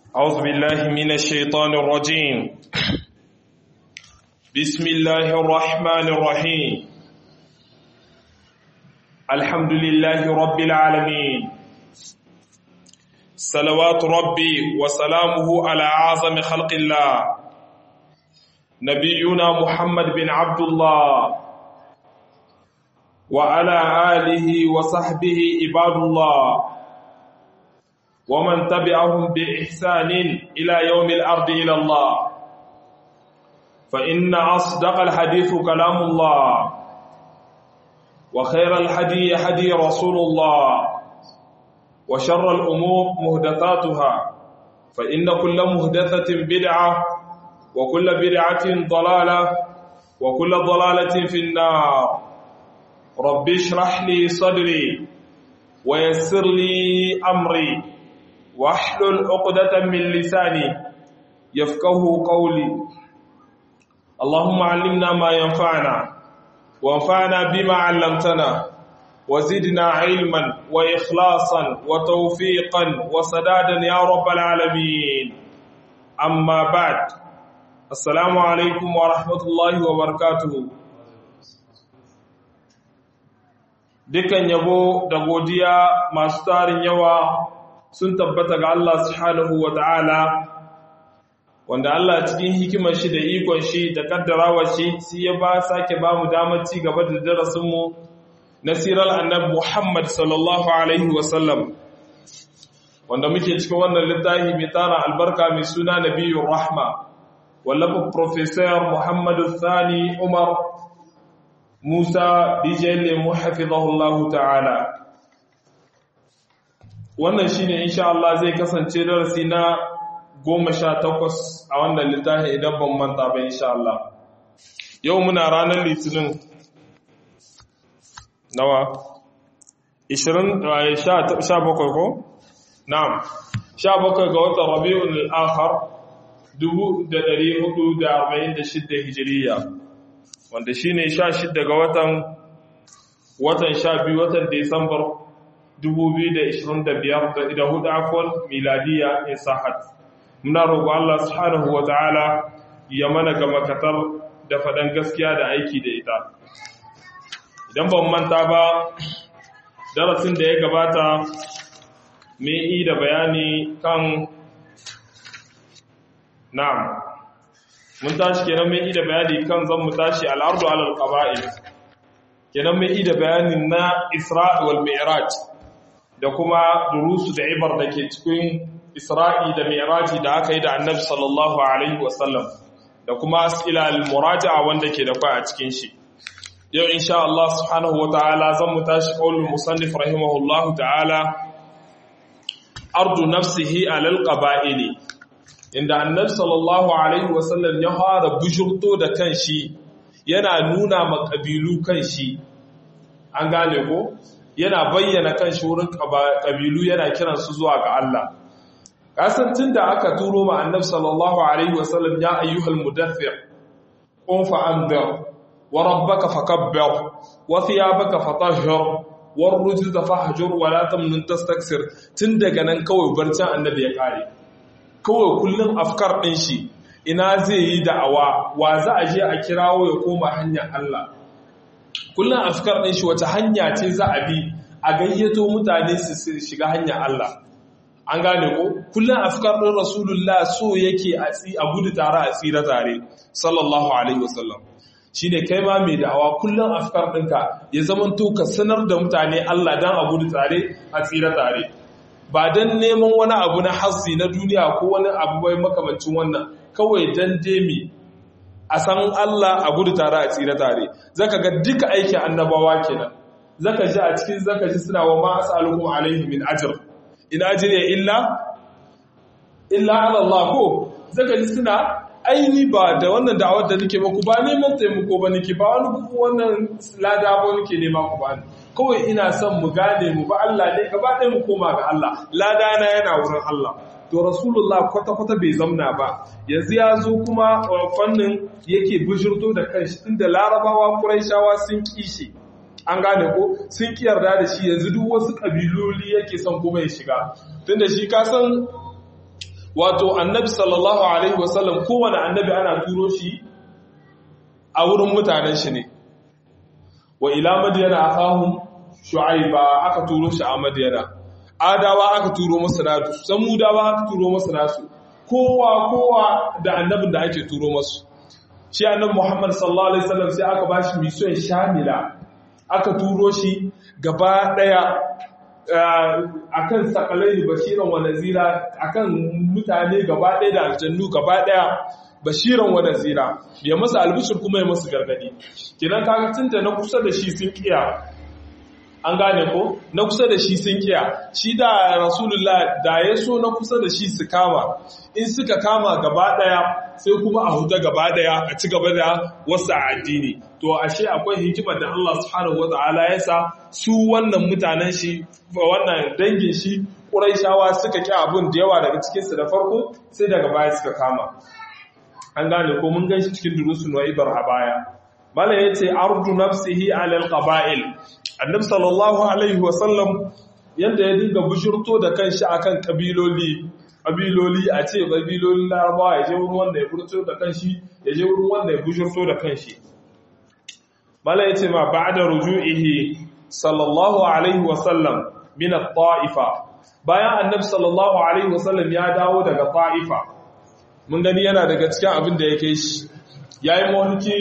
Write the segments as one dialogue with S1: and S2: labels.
S1: أعوذ بالله من الشيطان الرجيم بسم الله الرحمن الرحيم الحمد لله رب العالمين صلوات ربي وسلامه على أعظم خلق الله نبينا محمد بن عبد الله وعلى آله وصحبه عباد الله ومن تبعهم بإحسان إلى يوم الأرض إلى الله فإن أصدق الحديث كلام الله وخير الحدي حدي رسول الله وشر الأمور مهدثاتها فإن كل مهدثة بدعة وكل بدعة ضلالة وكل ضلالة في النار رب اشرح لي صدري ويسر لي أمري واحلل عقدة من لساني يفقه قولي اللهم علمنا ما ينفعنا وانفعنا بما علمتنا وزدنا علما وإخلاصا وتوفيقا وسدادا يا رب العالمين أما بعد السلام عليكم ورحمة الله وبركاته dukan yabo da godiya masu tarin yawa sun tabbata ga Allah subhanahu wa ta'ala wanda Allah cikin hikimar shi da ikon shi da kaddarawa shi sai ya ba sake ba mu damar ci gaba da darasinmu na sirar annab Muhammad sallallahu alaihi wasallam wanda muke cikin wannan littafi mai tara albarka mai suna nabiyur rahma wallafa professor Muhammadu Sani Umar Musa Dijelle muhafizahullahu ta'ala wannan shine insha Allah zai kasance darasi na goma sha takwas a wannan littafi idan ban manta ba insha Allah yau muna ranar litinin nawa 20 bakwai ko na'am 17 ga watan Rabiul Akhir 1446 Hijiriya wanda shine 16 ga watan watan 12 watan Desambar 2025 da hudu afon miladiya in sahat muna roƙo Allah subhanahu wa ta'ala ya mana ga makatar da faɗan gaskiya da aiki da ita idan ban manta ba darasin da ya gabata mai yi da bayani kan na'am mun tashi kenan mai yi da bayani kan zan mu tashi al'ardu alal qaba'il kenan mai yi da bayanin na Isra'i wal Mi'raj da kuma durusu da ibar da ke cikin Isra'i da Mi'raji da aka yi da Annabi sallallahu alaihi wasallam da kuma as'ila al-muraja'a wanda ke da kai a cikin shi yau insha Allah subhanahu wataala zan mu tashi qaulul musannif rahimahullahu ta'ala ardu nafsihi alal qaba'ili inda Annabi sallallahu alaihi wasallam ya fara bujurto da kanshi yana nuna ma kabilu kanshi an gane ko yana bayyana kan shi wurin ƙabilu yana kiransu zuwa ga Allah. Kasantin da aka turo ma annab sallallahu Alaihi wasallam ya ayyuhal mudaffir, ƙunfa an bir, wa rabbaka fakabbir, wa thiyabaka fatahhir, wa rujuza fahjur wa la tamnun tastaksir tun daga nan kawai barcin annabi ya kare. Kawai kullum afkar ɗin shi ina zai yi da'awa wa za a je a kirawo ya koma hanyar Allah. kullum afkar ɗin shi wata hanya ce za a bi a gayyato mutane su shiga hanyar Allah an gane ko kullum afkar ɗin rasulullah so yake a gudu tare a tsira tare sallallahu alaihi wasallam shine kai ma mai da'awa kullum afkar ɗinka ya zamanto ka sanar da mutane Allah dan a gudu tare a tsira tare ba dan neman wani abu na hassi na duniya ko wani abu bai makamancin wannan kawai dan demi a san Allah a gudu tare a tsira tare zaka ga duka aikin annabawa kenan zaka ji a cikin zaka ji suna wa ma as'alukum alaihi min ajr in ajriya illa illa ala Allah ko zaka ji suna aini ba da wannan da'awar da nake muku ba neman taimako ba nake ba wani wannan lada ba nake nema ku ba kawai ina son mu gane mu ba Allah ne gaba ɗaya mu koma ga Allah lada na yana wurin Allah to rasulullah kwata-kwata bai zamna ba yanzu ya zo kuma fannin yake bishirto da kanshi tunda larabawa kuraishawa sun kishi an gane ko sun ki yarda da shi yanzu duk wasu kabiloli yake son kuma ya shiga tunda shi ka san wato annabi sallallahu alaihi wasallam kowane annabi ana turo shi a wurin mutanen shi ne wa ila madiyana akahum shu'aiba aka turo shi a madiyana adawa aka turo masa nasu samudawa aka turo masa nasu kowa kowa da annabin da ake turo masu shi annabi Muhammad sallallahu alaihi wasallam sai aka bashi mission shamila aka turo shi gaba daya akan sakalai bashiran wa nazira akan mutane gaba daya da aljannu gaba daya bashiran wa nazira ya masa albishir kuma ya masa gargadi kidan kaga tunta na kusa da shi sun kiya an gane ko na kusa da shi sun kiya shi da rasulullah da ya so na kusa da shi su kama in suka kama gaba daya sai kuma a huta gaba daya a ci gaba da wasu addini to ashe akwai hikimar da Allah subhanahu wataala ya sa su wannan mutanen shi wannan dangin shi Qurayshawa suka ki abun da yawa daga cikin su da farko sai daga baya suka kama an gane ko mun gan shi cikin durusun wa'ibar a baya mala yace ardu nafsihi ala alqaba'il annabi sallallahu alaihi wasallam yanda ya dinga bushurto da kanshi akan kabiloli kabiloli a ce kabilolin larabawa ya je wurin wanda ya furto da kanshi ya je wurin wanda ya bushurto da kanshi mala yace ma ba'da ruju'ihi sallallahu alaihi wasallam min at-ta'ifa bayan annabi sallallahu alaihi wasallam ya dawo daga ta'ifa mun gani yana daga cikin abin da yake shi yayi mulki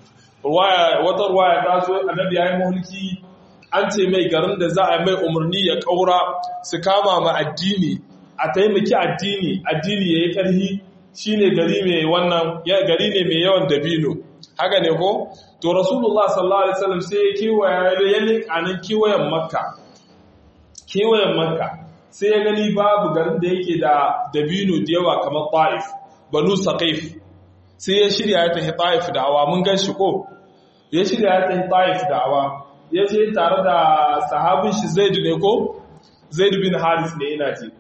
S1: wata ruwaya ta zo annabi yayi mulki an ce mai garin da za a mai umarni ya kaura su kama ma addini a taimaki addini addini yayi karhi shine gari mai wannan ya gari ne mai yawan dabino haka ne ko to rasulullah sallallahu alaihi wasallam sai ya kiwaya ya leka nan kiwayen makka kiwayen makka sai ya gani babu garin da yake da dabino da yawa kamar ta'if banu saqif sai ya shirya ya tafi ta'if da awa mun gan shi ko ya shirya ya tafi ta'if da awa ya je tare da sahabin shi zaid ne ko zaid bin haris ne ina ji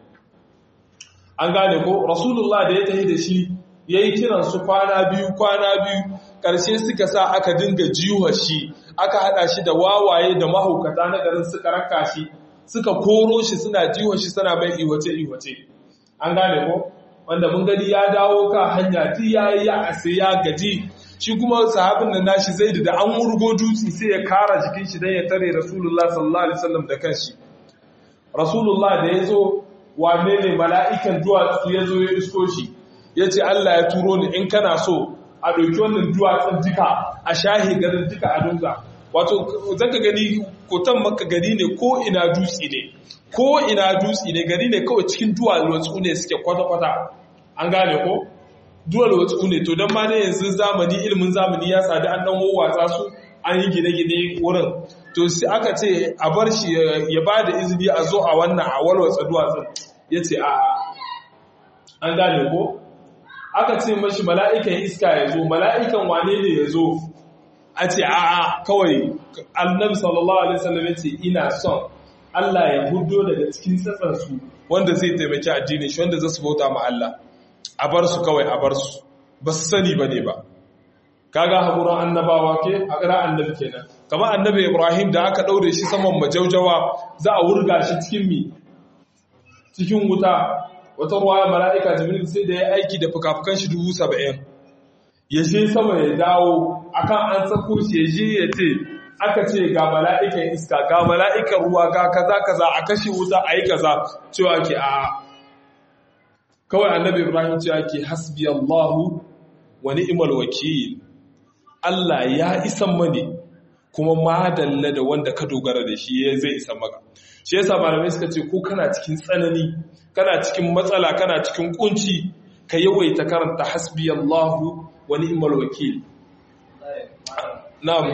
S1: an gane ko rasulullah da ya tafi da shi yayi kiran su kwana biyu kwana biyu karshe suka sa aka dinga jiwa shi aka hada shi da wawaye da mahaukata na garin suka raka shi suka koro shi suna jiwa shi suna mai iwace iwace an gane ko wanda mun gani ya dawo ka hanya ti ya yi ya ase ya gaji shi kuma sahabin nan nashi zai da an wurgo dutse sai ya kara jikin shi dan ya tare rasulullah sallallahu alaihi wasallam da kanshi rasulullah da ya zo wane ne mala'ikan duwatsu ya zo ya isko shi ya ce Allah ya turo ni in kana so a ɗauki wannan duwatsun duka a shahi garin duka a dunga wato zaka gani kotan maka gari ne ko ina dutse ne ko ina dutse ne gari ne kawai cikin duwatsu ne suke kwata-kwata an gane ko duwatsu ne to don ma ne yanzu zamani ilimin zamani ya sadu an dan wawwatsa su an yi gine-gine wurin to sai aka ce a bar shi ya ba da izini a zo a wannan a walwatsa duwatsun ya ce a an gane ko aka ce mashi mala'ikan iska ya zo mala'ikan wane ne ya zo a ce a kawai annabi sallallahu alaihi wasallam ya ce ina son Allah ya hudo daga cikin tsatsansu wanda zai taimaki addini shi wanda zai su bauta ma Allah a bar su kawai a bar su ba su sani ba ne ba kaga haƙuran annabawa ke a ƙira annabi kenan kamar annabi ibrahim da aka ɗaure shi saman majaujawa za a wurga shi cikin mi cikin wuta wata ruwaya mala'ika jibril sai da ya aiki da fuka-fukan shi dubu saba'in ya je sama ya dawo akan an sako shi ya je ya ce aka ce ga mala'ikan iska ga mala'ikan ruwa ga kaza kaza a kashe wuta a yi kaza cewa ke a kawai annabi ibrahim cewa ke hasbi allahu wa ni'mal wakil Allah ya isan mani kuma madalla da wanda ka dogara da shi ya zai isan maka shi yasa malamai suka ce ko kana cikin tsanani kana cikin matsala kana cikin kunci ka yawaita karanta hasbi allahu wa ni'mal wakil na'am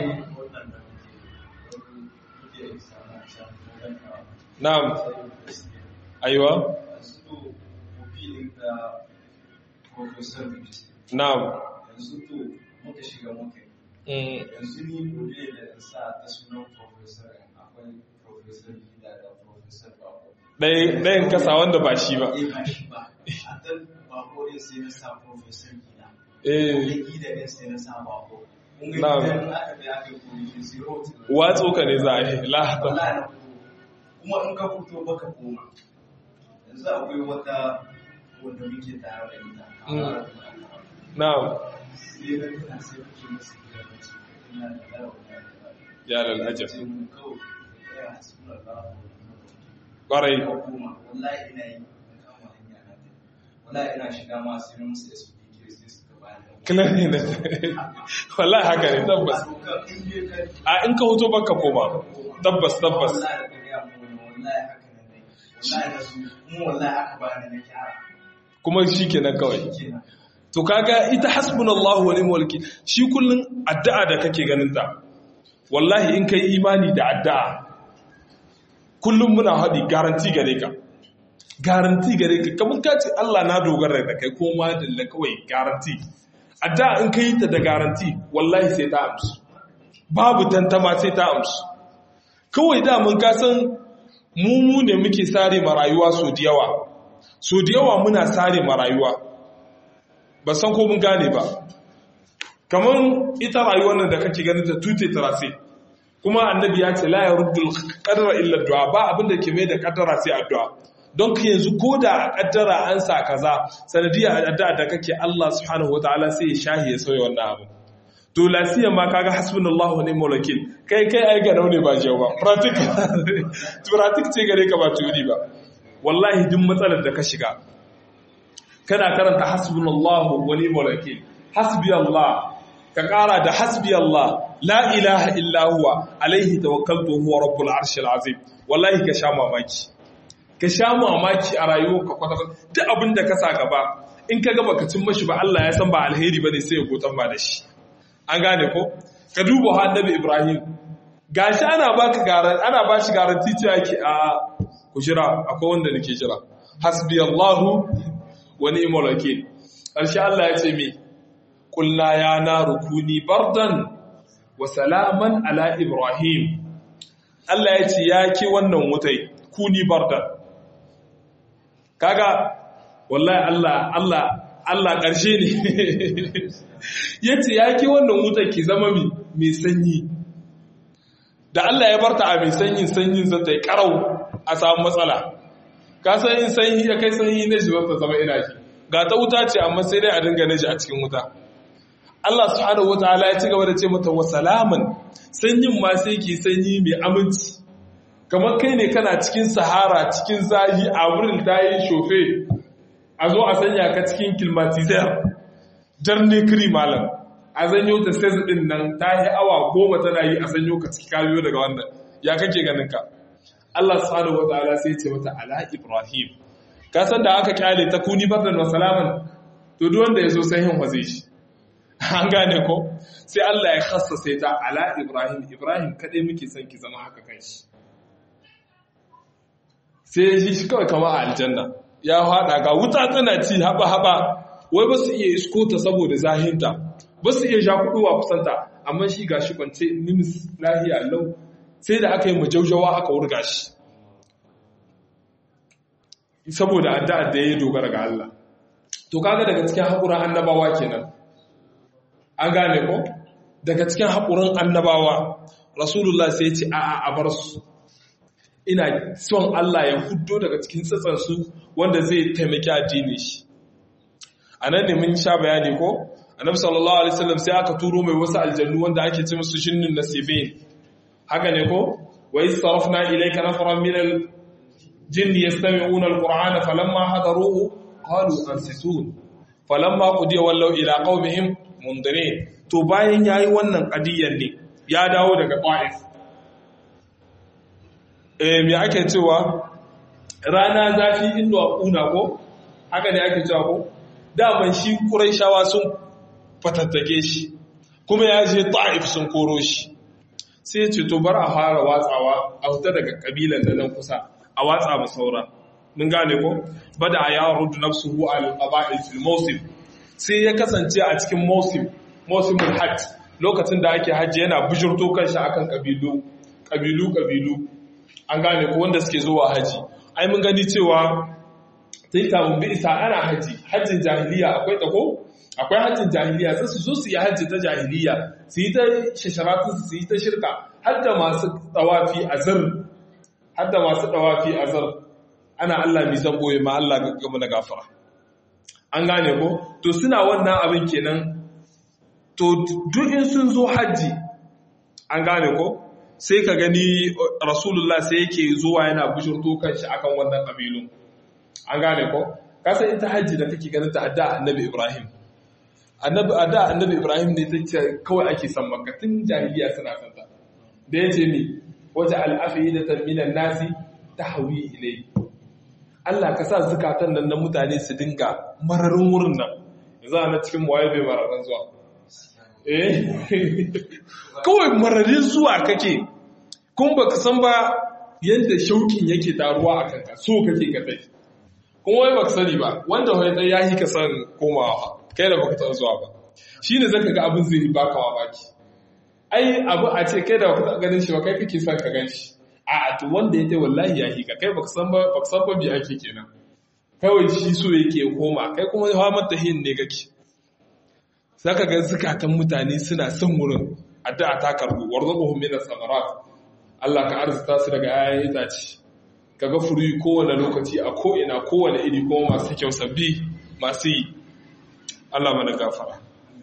S1: na'am aiwa na'am
S2: yanzu to muka shiga muka yanzu ni gobe da in sa ta sunan professor akwai professor gida da professor bako
S1: ɗayan kasa wanda ba shi ba
S2: eh ba shi ba a dan bako din sai na sa professor gida
S1: eh
S2: gida din sai na sa bako mun ga
S1: Na'am.
S2: gidan aka da aka yi kuma zero
S1: watso ka ne za a yi lahata
S2: wallahi na komo. kuma in ka fito baka koma yanzu akwai wata wanda muke tare da ita
S1: na'am
S2: sai na tuna sai kuke musu gida da su ina da dawo
S1: ya lalajab
S2: sai mun kawai ya hasbuna Allah
S1: ƙwarai
S2: hukuma wallahi ina yi na kama hanya na ta wallahi ina shiga ma sai na musu SPK sai suka bani
S1: kilan ne da wallahi haka ne tabbas a in ka hoto baka koma tabbas tabbas
S2: wallahi da ya mu wallahi haka ne wallahi da su mu wallahi aka bani na kyara
S1: kuma shi kenan kawai
S2: kenan
S1: to kaga ita hasbunallahu wa ni'mal wakil shi kullun addu'a da kake ganin ta wallahi in kai imani da addu'a kullum muna haɗi garanti gare ka garanti gare ka kamar ka ce Allah na dogara da kai ko ma da kawai garanti addu'a in kai ta da garanti wallahi sai ta amsu babu tantama sai ta amsu kawai da mun ka san mu mu ne muke sare ma rayuwa so da yawa so da yawa muna sare ma rayuwa ba san ko mun gane ba kamar ita rayuwar nan da kake ganin ta tute tarase kuma annabi ya ce la yaruddul qadara illa du'a ba abin da ke mai da kaddara sai addu'a don ka yanzu ko da kaddara an sa kaza sanadiyar addu'a da kake Allah subhanahu wataala sai ya shahi ya sauya wannan abu to lasiya ma kaga hasbunallahu wa ni'mal wakil kai kai ai ga ne ba jiya ba practical practical ce gare ka ba turi ba wallahi duk matsalar da ka shiga kana karanta hasbunallahu wa ni'mal wakil hasbi Allah ka kara da hasbi Allah la ilaha illa huwa alaihi tawakkaltu huwa rabbul arshil azim wallahi ka sha mamaki ka sha mamaki a rayuwarka kwata duk abin da ka sa gaba in ka gaba ka cin mashi ba Allah ya san ba alheri bane sai ya gotan ba da shi an gane ko ka duba annabi Ibrahim gashi ana baka garan ana bashi garanti cewa yake a ku jira akwai wanda nake jira hasbi Allahu wa ni'mal wakil karshe Allah ya ce me qulna ya naru kuni bardan wa salaman ala Ibrahim Allah ya ce ya ke wannan wutai kuni bardan kaga wallahi Allah Allah Allah ƙarshe ne yace ya ke wannan wutai ki zama mai sanyi da Allah ya barta a mai sanyin sanyin zata yi karau a samu matsala ka san in sanyi ya kai sanyi na shi zata zama ina shi ga ta wuta ce amma sai dai a dinga na shi a cikin wuta Allah subhanahu wataala ya ci gaba da ce mata wa salaman sanyin ma sai ki sanyi mai aminci kamar kai ne kana cikin sahara cikin zahi a wurin ta yi shofe a zo a sanya ka cikin kilmatizar jarni kiri malam a zanyo ta sai din nan ta yi awa goma tana yi a sanyo ka ciki kayo daga wannan ya kake ganin ka Allah subhanahu wataala sai ce mata ala ibrahim ka san da aka kyale ta kuni bardan wa salaman to duk wanda ya so sai hin waze shi an gane ko sai Allah ya khassasa ta ala ibrahim ibrahim kadai muke son ki zama haka kanshi sai shi shi kawai kama a aljanna ya haɗa ga wuta tana ci haɓa-haɓa wai ba su iya isko ta saboda zahinta ba su iya shakuɗuwa kusanta amma shi ga shi kwance nimis lahiya lau sai da aka yi majaujawa aka wurga shi saboda addu'ar da ya dogara ga Allah to kaga daga cikin haƙuran annabawa kenan an gane ko daga cikin haƙuran annabawa rasulullah sai ya ce a'a a bar su ina son Allah ya huddo daga cikin tsatsansu wanda zai taimaki addini shi a nan ne mun sha bayani ko annabi sallallahu alaihi wasallam sai aka turo mai wasu aljannu wanda ake ce musu shinnin nasibin haka ne ko wa istarafna ilayka nafaran min al-jinn yastami'una al-qur'ana falamma hadaruhu qalu ansitun falamma qudiya wallaw ila qaumihim mundirin to bayan yayi wannan qadiyyar ne ya dawo daga qa'if eh me ake cewa rana zafi indo a kuna ko haka ne ake cewa ko daman shi quraishawa sun fatattake shi kuma ya je ta'if sun koro shi sai ya ce to bar a fara watsawa a huta daga kabilan da nan kusa a watsa ba saura mun gane ko bada ya rudu nafsuhu al qaba'il fil mawsim sai ya kasance a cikin mawsim mawsimul hajj lokacin da ake hajji yana bujurto kanshi akan kabilu kabilu kabilu an gane ko wanda suke zuwa haji ai mun gani cewa sai kamun bi isa ana haji hajjin jahiliya akwai ta ko akwai hajjin jahiliya sai su zo su yi hajji ta jahiliya su yi ta shasharatu su yi ta shirka har da masu tawafi azar har da masu tawafi azar ana Allah mi zan boye ma Allah gaba na gafara an gane ko to suna wannan abin kenan to duk in sun zo hajji an gane ko sai ka gani rasulullah sai yake zuwa yana bishirto kanshi akan wannan kabilun an gane ko kasan ita hajji da kake ganin ta adda annabi ibrahim annabi adda annabi ibrahim ne ta kawai ake san makka tun jahiliya suna san ta da yace ni waje al'afidatan minan nasi tahwi ilai Allah ka sa zukatan nan na mutane su dinga mararin wurin nan yanzu ana cikin waye bai mararin zuwa eh kawai mararin zuwa kake kun baka san ba yadda shaukin yake taruwa a kanka so kake ka tai kuma wai baka sani ba wanda wai dai yayi ka san komawa kai da baka taɓa zuwa ba shine zaka ga abin zai baka mamaki ai abu a ce kai da baka taɓa ganin shi ba kai kake son ka gan shi a to wanda ya tai wallahi yayi ka kai baka san ba baka san ba bi ake kenan kawai shi so yake koma kai kuma hawa mata hin ne kake zaka ga zukatan mutane suna son wurin addu'a ta karbu warzuquhum min as-samarat Allah ka arzuta su daga ayan itace kaga furi kowane lokaci a ko ina kowane iri kuma masu kyau sabbi masu yi Allah mana gafara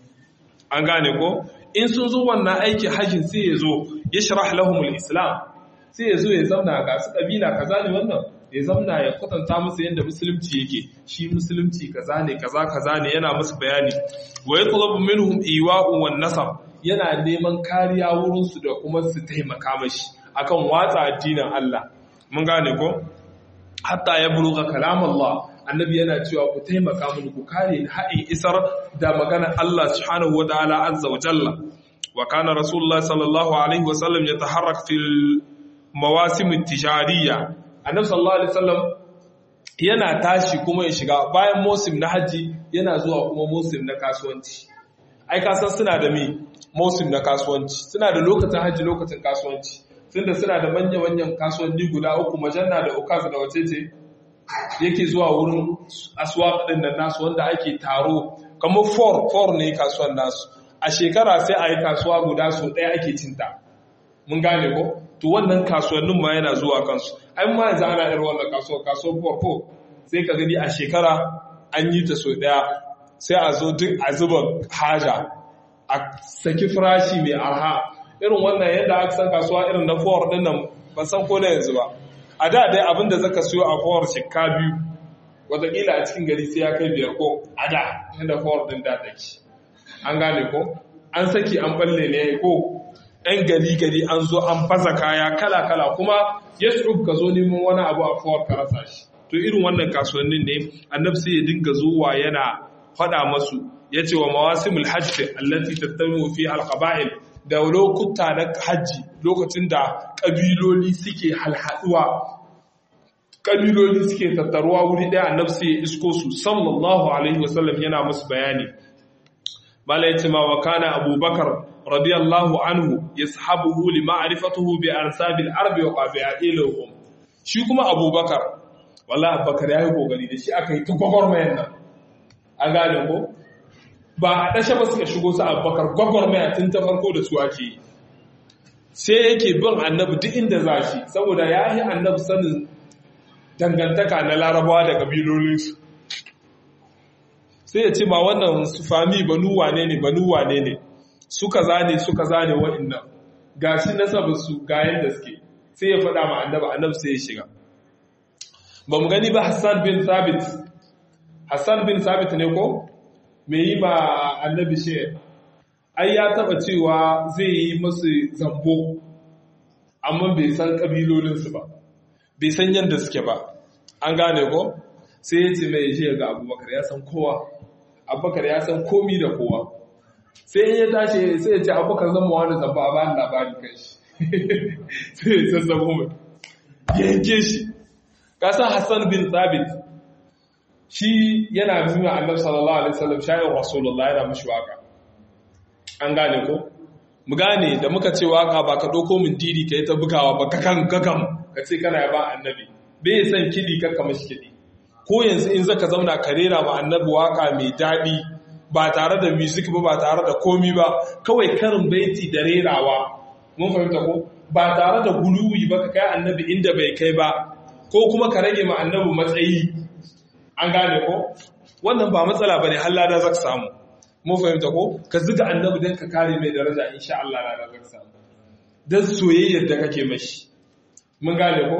S1: an gane ko in sun zo wannan aikin hajjin sai ya zo ya sharah lahumul islam sai ya zo ya zamna ga su kabila kaza ne wannan ya zamna ya kwatanta musu yadda musulunci yake shi musulunci kaza ne kaza kaza ne yana musu bayani wa yatlubu minhum iwa'u wan nasab yana neman kariya wurin su da kuma su taimaka mashi akan watsa addinin Allah mun gane ko hatta ya buluga kalam Allah annabi yana cewa ku taimaka mini ku kare ni haɗin isar da magana Allah subhanahu wa ta'ala azza wa jalla wa kana rasulullah sallallahu alaihi wa sallam yataharrak fil mawasim at-tijariyya annabi sallallahu alaihi wasallam yana tashi kuma ya shiga bayan musim na haji yana zuwa kuma musim na kasuwanci ai kasan suna da mi musim na kasuwanci suna da lokacin haji lokacin kasuwanci tunda suna da manya-manyan kasuwanni guda uku majanna da ukaz da wacece yake zuwa wurin aswaq din nan nasu wanda ake taro kamar for for ne kasuwan nasu a shekara sai a yi kasuwa guda so ɗaya ake cinta mun gane ko to wannan kasuwannin ma yana zuwa kansu ai ma yanzu ana irin wannan kasuwa kasuwar farko sai ka gani a shekara an yi ta so ɗaya sai a zo duk a zuba haja a saki farashi mai arha irin wannan yadda aka san kasuwa irin na fowar din nan ban san ko na yanzu ba a da dai abin da zaka siyo a fowar shekka biyu wataƙila a cikin gari sai ya kai biyar ko a da inda fowar din da take an gane ko an saki an balle ne ko ɗan gari gari an zo an fasa kaya kala kala kuma ya ka zo neman wani abu a fowar ka rasa shi to irin wannan kasuwannin ne annabi sai ya dinga zuwa yana faɗa masu ya ce wa mawasimul hajji allati tattamu fi alqaba'il da lokuta na hajji lokacin da ƙabiloli suke halhaduwa ƙabiloli suke tattaruwa wuri ɗaya annabi sai ya isko su sallallahu alaihi wasallam yana musu bayani bala yace ma wa kana abubakar radiyallahu anhu yashabuhu li ma'rifatihi bi ansabil arbi wa qabi'ilihim shi kuma abubakar wallahi abubakar yayi kokari da shi aka yi ta gwagwarmayar nan an gane ko ba a ɗashe ba suka shigo su abubakar gwagwarmaya tun ta farko da su ake yi sai yake bin annabi duk inda za shi saboda ya yi annabi sanin dangantaka na larabawa da ƙabilolinsu sai ya ce ma wannan su fami banu wane ne banu wane ne suka zane suka zane wa'annan ga shi nasabin su ga yadda suke sai ya faɗa ma annabi annabi sai ya shiga ba mu gani ba hassan bin sabit hassan bin sabit ne ko me yi ma annabi shi ai ya taba cewa zai yi masu zambo amma bai san kabilolinsu ba bai san yadda suke ba an gane ko sai ya ce mai shi ga abubakar ya san kowa abubakar ya san komi da kowa sai in ya tashi sai ya ce abubakar zama wani zamba a bayan labari kan shi sai ya san zama mai yanke shi kasan hassan bin sabit shi yana nuna annabi sallallahu alaihi wasallam shayin rasulullah yana mishi waka an gane ko mu gane da muka ce waka ba ka doko min didi kai ta bugawa ba kakan kakam ka ce kana ba annabi bai san kidi kakka mishi kidi ko yanzu in zaka zauna ka rera ma annabi waka mai dadi ba tare da music ba ba tare da komi ba kawai karin baiti da rerawa mun fahimta ko ba tare da guluwi ba ka kai annabi inda bai kai ba ko kuma ka rage ma annabi matsayi an gane ko wannan ba matsala bane har lada zaka samu mun fahimta ko ka zuga annabi dan ka kare mai daraja insha Allah lada zaka samu dan soyayyar da kake mashi mun gane ko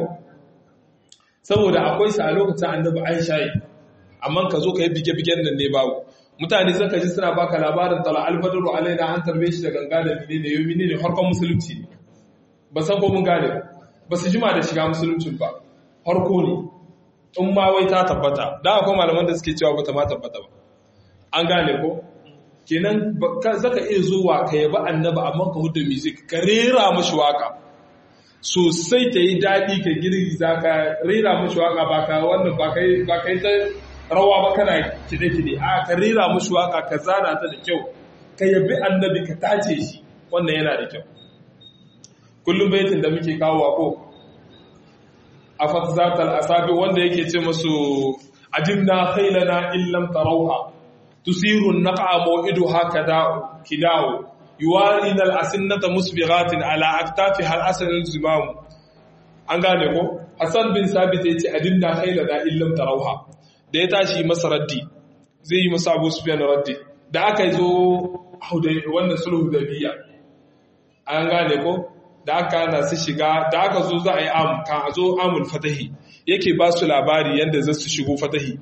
S1: saboda akwai sa a lokacin annabi an shayi amma ka zo ka yi bige-bigen nan ne babu mutane suka ji suna baka labarin tala albadaru alaina an tarbe shi da ganga da mine ne yau mine ne harkon musulunci ne ba san ko mun gane ba su jima da shiga musuluncin ba harko ne in ma wai ta tabbata da akwai malaman da suke cewa bata ma tabbata ba an gane ko kenan zaka iya zuwa ka yaba annaba amma ka huda music ka rera mashi waka sosai ta yi daɗi ka girgiza ka rera mashi waka ba ka wannan ba kai ta rawa ba kana kide-kide a ka rera mashi waka ka zana ta da kyau ka yabi annabi ka tace shi wannan yana da kyau kullum baitin da muke kawo ko a fatzatal asabi wanda yake ce masu ajinna khailana illam tarawha tusiru naqa maw'iduha kada'u kida'u yuwarina al-asinnata musbighatin ala aktafi hal asal al-zimam an gane ko hasan bin sabit yace ajinna khailana illam tarawha da ya tashi masa raddi zai yi masa abu sufyan raddi da aka zo wannan sulhu da biya an gane ko da aka na su shiga da aka zo za a yi am kan a zo amul fatahi yake ba su labari yadda za su shigo fatahi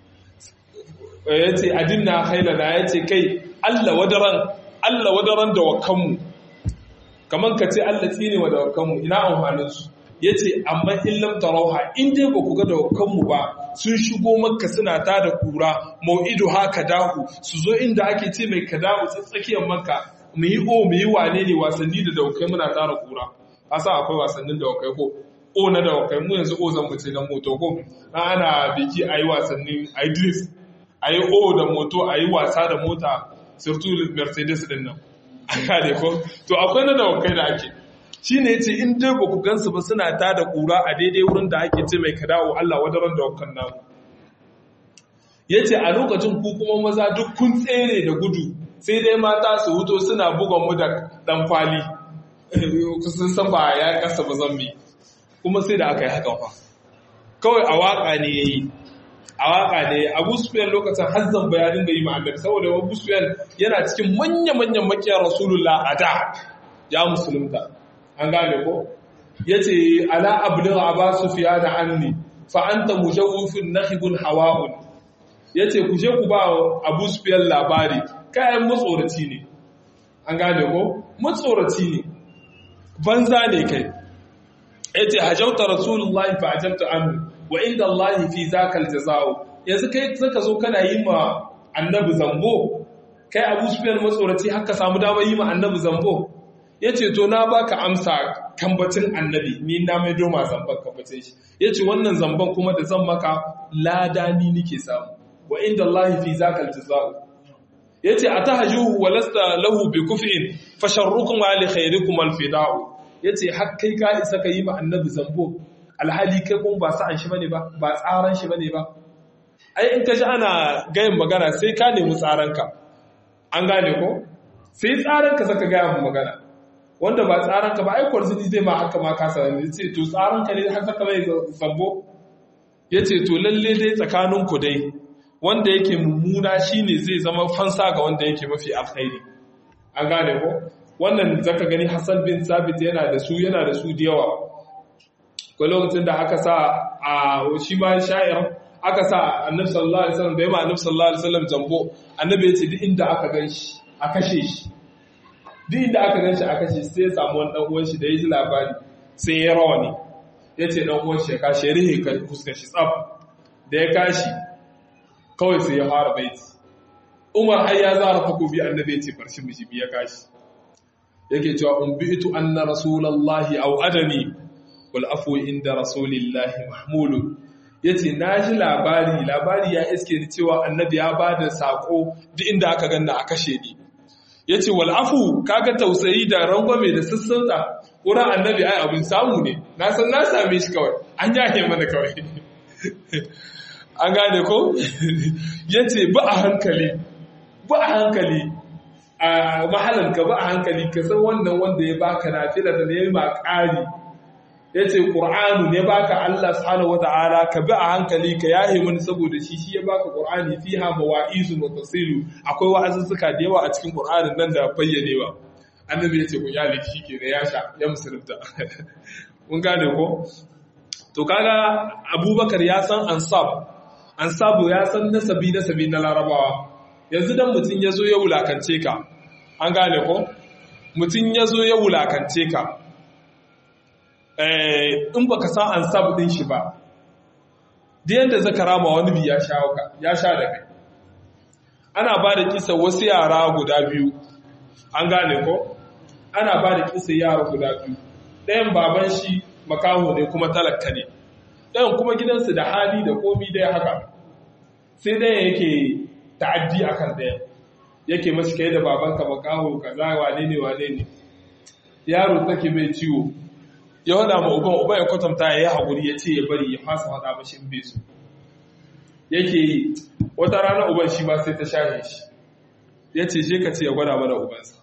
S1: ya ce adinna hailana ya ce kai allah wadaran allah wadaran da wakanmu kamar ka ce allah tsine wa da wakanmu ina amfaninsu ya ce amma illam tarauha in dai ba ku ga da wakanmu ba sun shigo makka suna ta da kura mau'idu haka dahu su zo inda ake ce mai kadahu tsakiyar makka mu yi o mu yi wane ne wasanni da daukai muna tara kura asa akwai wasannin daukai ko o na daukai mu yanzu o zan mutu na moto ko na ana biki a yi wasannin a yi drift a yi o da moto a yi wasa da mota surtu mercedes din nan a kare ko to akwai na daukai da ake shi ne ce in dai ba ku gansu ba suna ta da kura a daidai wurin da ake ce mai kadawo Allah wadaran daukan namu ya ce a lokacin ku kuma maza duk kun tsere da gudu sai dai mata su huto suna bugon mu da dan kwali sun san ba ya kasa ba zambi kuma sai da aka yi hakan fa kawai a waka ne yayi a waka ne Abu Sufyan lokacin hazzan bayanin da yi ma annabi saboda Abu Sufyan yana cikin manya-manyan makiyar Rasulullah a da ya musulunta an gane ko yace ala abligha Abu Sufyan anni fa anta mujawwifun nakhibun hawa'un yace ku je ku ba Abu Sufyan labari kayan matsoraci ne an gane ko matsoraci ne banza ne kai yace hajauta rasulullahi fa ajabta anhu wa inda allahi fi zaka aljazao yanzu kai zaka zo kana yi ma annabi zambo kai abu sufyan matsoraci haka samu dama yi ma annabi zambo yace to na baka amsa kambacin annabi ni na mai doma zamban kambacin shi yace wannan zamban kuma da zan maka lada ni nike samu wa inda allahi fi zaka aljazao yace atahjuhu wa lasta lahu bi kuf'in fa sharrukum wa li khayrikum al fida'u yace har kai ka isa ka yi ma annabi zambo alhali kai kuma ba sa'an shi bane ba ba tsaran shi bane ba ai in ka ji ana gayin magana sai ka nemi tsaranka an gane ko sai tsaranka saka gaya mu magana wanda ba tsaranka ba ai kwarzini zai ma haka ma ka sanar yace to tsaranka ne har saka mai zambo yace to lalle dai tsakaninku dai wanda yake mummuna shine zai zama fansa ga wanda yake mafi alkhairi an gane ko wannan zaka gani Hassan bin Sabit yana da su yana da su da yawa ko lokacin da aka sa a shi ma sha'ir aka sa Annabi sallallahu alaihi wasallam da yamma Annabi sallallahu alaihi wasallam jambo Annabi ya ce duk inda aka ganshi a kashe shi duk inda aka ganshi a kashe sai ya samu wani dan uwan shi da ya ji labari sai ya rawani yace dan uwan shi ya kashe rihe ka fuskar shi tsaf da ya kashi kawai sai ya fara baiti umar har ya zara takobi annabi ya ce farshi mishi ya kashi yake cewa umbitu anna rasulullahi aw adani wal afwu inda rasulillahi mahmulu yace naji labari labari ya iske ni cewa annabi ya bada sako duk inda aka ganna a kashe ni yace wal afu kaga tausayi da rangwame da sassauta wurin annabi ai abin samu ne na san na same shi kawai an yahe mana kawai an gane ko ya ce ba a hankali ba a hankali a mahalanka ba a hankali ka san wannan wanda ya baka na fila da ya yi ma ƙari yace qur'anu ne baka Allah subhanahu wataala ka bi a hankali ka yahe mini saboda shi shi ya baka qur'ani fiha mawa'izun wa tafsilu akwai wa'azuzzuka da yawa a cikin qur'anin nan da bayyanewa annabi yace ku yale shi ke da ya sha ya musulunta mun gane ko to kaga abubakar ya san ansab ansabu ya san nasabi nasabi na larabawa yanzu dan mutum ya zo ya wulakance ka an gane ko mutum ya zo ya wulakance ka in baka san ansab din shi ba da yadda zaka rama wani bi ya sha ya sha da kai ana ba da kisa wasu yara guda biyu an gane ko ana ba da kisa yara guda biyu ɗayan baban shi makaho ne kuma talaka ne ɗayan kuma gidansu da hali da komi dai haka sai ɗayan yake ta'addi akan ɗayan yake mashi kai da babanka makaho kaza wane ne wane ne yaro take mai ciwo ya wada ma uban uban ya kwatanta ya yi haƙuri ya ce ya bari ya fasa wada mashi in bai su yake yi wata rana uban shi ma sai ta shahe shi ya ce je ka ce ya gwada mana ubansa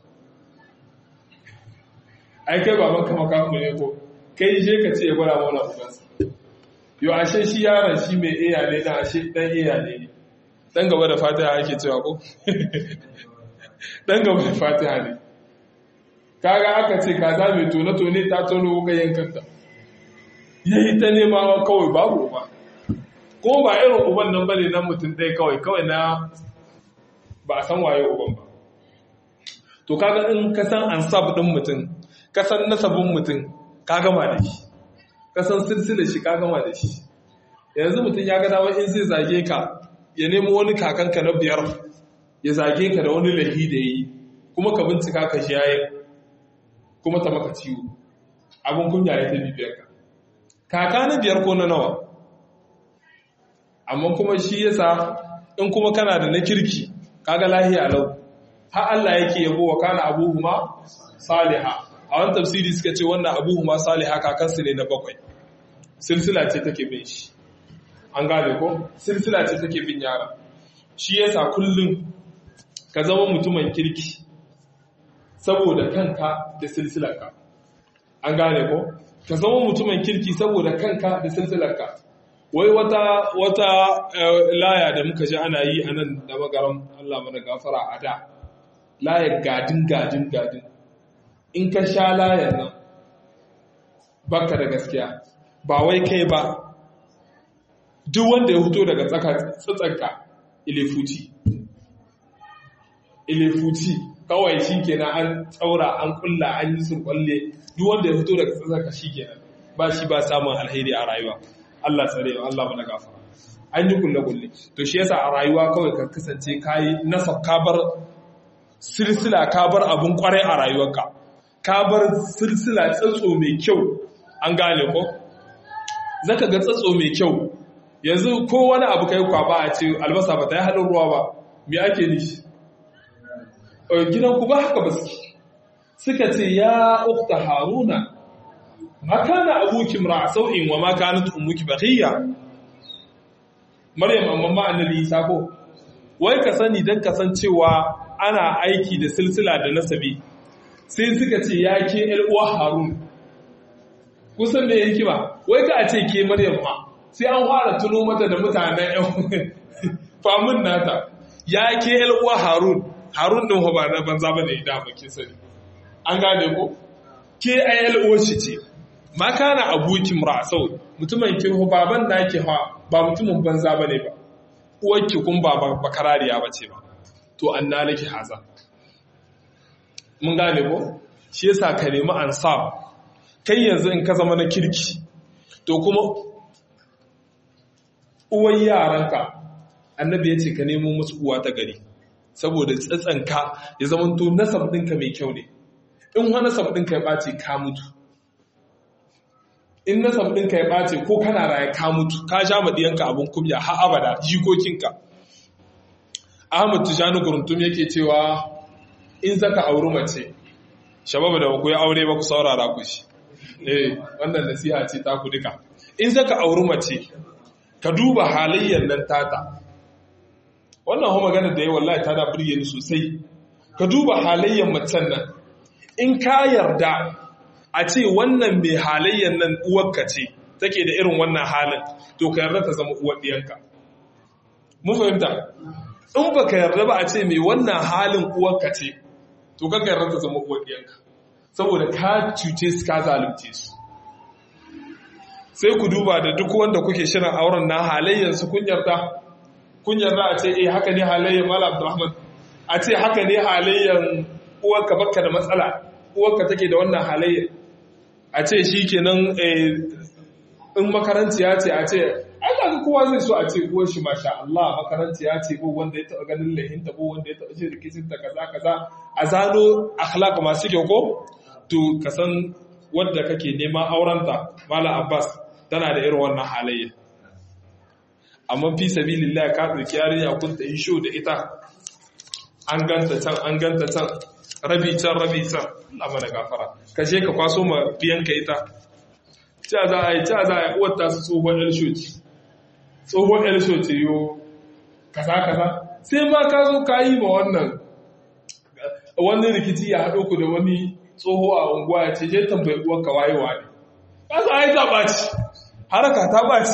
S1: ai kai babanka makaho ne ko kai je ka ce ya gwada mana ubansa yau ashe shi yaron shi mai iya ne na ashe dan iya ne dan gaba da fatiha ake cewa ko dan gaba da fatiha ne kaga aka ce kaza mai tone tone ta tono wuka yankanta yayi ta nema kawai babu uba ko ba irin uban nan bane nan mutum ɗaya kawai kawai na ba a san waye uban ba to kaga in ka san ansab din mutum ka san nasabin mutum ka gama da shi ka san silsilar shi ka gama da shi yanzu mutum ya ga dama in zai zage ka ya nemo wani kakanka na biyar ya zage ka da wani lahi da yi kuma ka bincika ka shi yayin kuma ta maka ciwo abin kunya ya ta bibiyar ka kaka na biyar ko na nawa amma kuma shi yasa in kuma kana da na kirki kaga lahiya lau har Allah yake yabo wa kana abuhuma saliha a wani tafsiri suka ce wannan abuhuma saliha kakansu ne na bakwai silsila ce take bin shi an gane ko silsila ce take bin yara shi yasa kullum ka zama mutumin kirki saboda kanka da silsilarka an gane ko ka zama mutumin kirki saboda kanka da silsilarka wai wata wata laya da muka ji ana yi a nan da magaram Allah mana gafara a da layar gadin gadin gadin in ka sha layar nan baka da gaskiya ba wai kai ba duk wanda ya fito daga tsatsanka ilifuci ilifuci kawai shi kenan an tsaura an kulla an yi surkwalle duk wanda ya fito daga tsatsanka shi kenan ba shi ba samun alheri a rayuwa Allah tsare Allah mana gafara an yi kulle kulle to shi yasa a rayuwa kawai ka kasance kayi nasab ka bar silsila ka bar abun kwarai a rayuwarka ka bar silsila tsatso mai kyau an gane ko zaka ga tsatso mai kyau yanzu ko wani abu kai kwaba a ce albasa ba ta yi haɗin ruwa ba me ake nishi gidan ku ba haka ba suke suka ce ya ukta haruna ma kana abuki mra sau'in wa ma kanat ummuki baghiya maryam amma ma annabi isa ko wai ka sani dan kasancewa ana aiki da silsila da nasabi sai suka ce ya ke ‘yar uwa harun kusan da hikima wai ka a ce ke maryam ma sai an fara tuno mata da mutanen ‘yan famun nata ya ke ‘yar uwa harun harun ɗin ba na banza ba da ida bakin sani an gane ko ke a ‘yar uwa shi ce ma kana abokin ra'asau mutumin ke baban da ke ha ba mutumin banza ba ne ba uwarki kun ba bakarariya ba ce ba to an na nake haza mun gane ko shi yasa ka nemi ansab kai yanzu in ka zama na kirki to kuma uwan yaranka annabi ya ce ka nemo musu uwa ta gari saboda tsatsanka ya zama to nasab ɗinka mai kyau ne in wani nasab ɗinka ya ɓace ka mutu in nasab ɗinka ya ɓace ko kana raye ka mutu ka sha maɗiyanka abin kumya har abada jikokinka ahmad tijani guruntum yake cewa in zaka auri mace shababa da ku ya aure ba ku saurara ku shi eh wannan nasiha ce ta ku duka in zaka auri mace ka duba halayyar nan tata wannan ho magana da yayi wallahi ta da burge ni sosai ka duba halayyar macen nan in ka yarda a ce wannan mai halayyan nan uwarka ce take da irin wannan halin to ka yarda ta zama uwar ɗiyanka mun fahimta in ba ka yarda ba a ce mai wannan halin uwarka ce to ka yarda ta zama uwar ɗiyanka saboda ka cuce su ka zalunce su sai ku duba da duk wanda kuke shirin auren na halayyansu kun yarda kun yarda a ce eh haka ne halayyan mala abdurrahman a ce haka ne halayyan uwarka baka da matsala uwarka take da wannan halayyan a ce shi kenan in makarantiya ce a ce ai ga kowa zai so a ce uwar shi masha Allah makarantiya ce ko wanda ya taba ganin lahinta ko wanda ya taba shi rikicin ta kaza kaza a zano akhlaq masu kyau ko to ka san wadda kake neman aurenta mala abbas tana da irin wannan halayya amma fi sabilillah ka tsaki yarinya kun ta yi show da ita an ganta can an ganta can rabi can rabi can Allah mana gafara ka je ka kwaso ma biyanka ita ta za a yi ta za a yi uwar ta su tsohon yar shoti tsohon yar shoti yo kaza kaza sai ma ka zo ka yi ma wannan wani rikici ya haɗo ku da wani tsoho a unguwa ya ce je tambayi uwar ka wayewa ne kasa ai ta ɓaci haraka ta ɓaci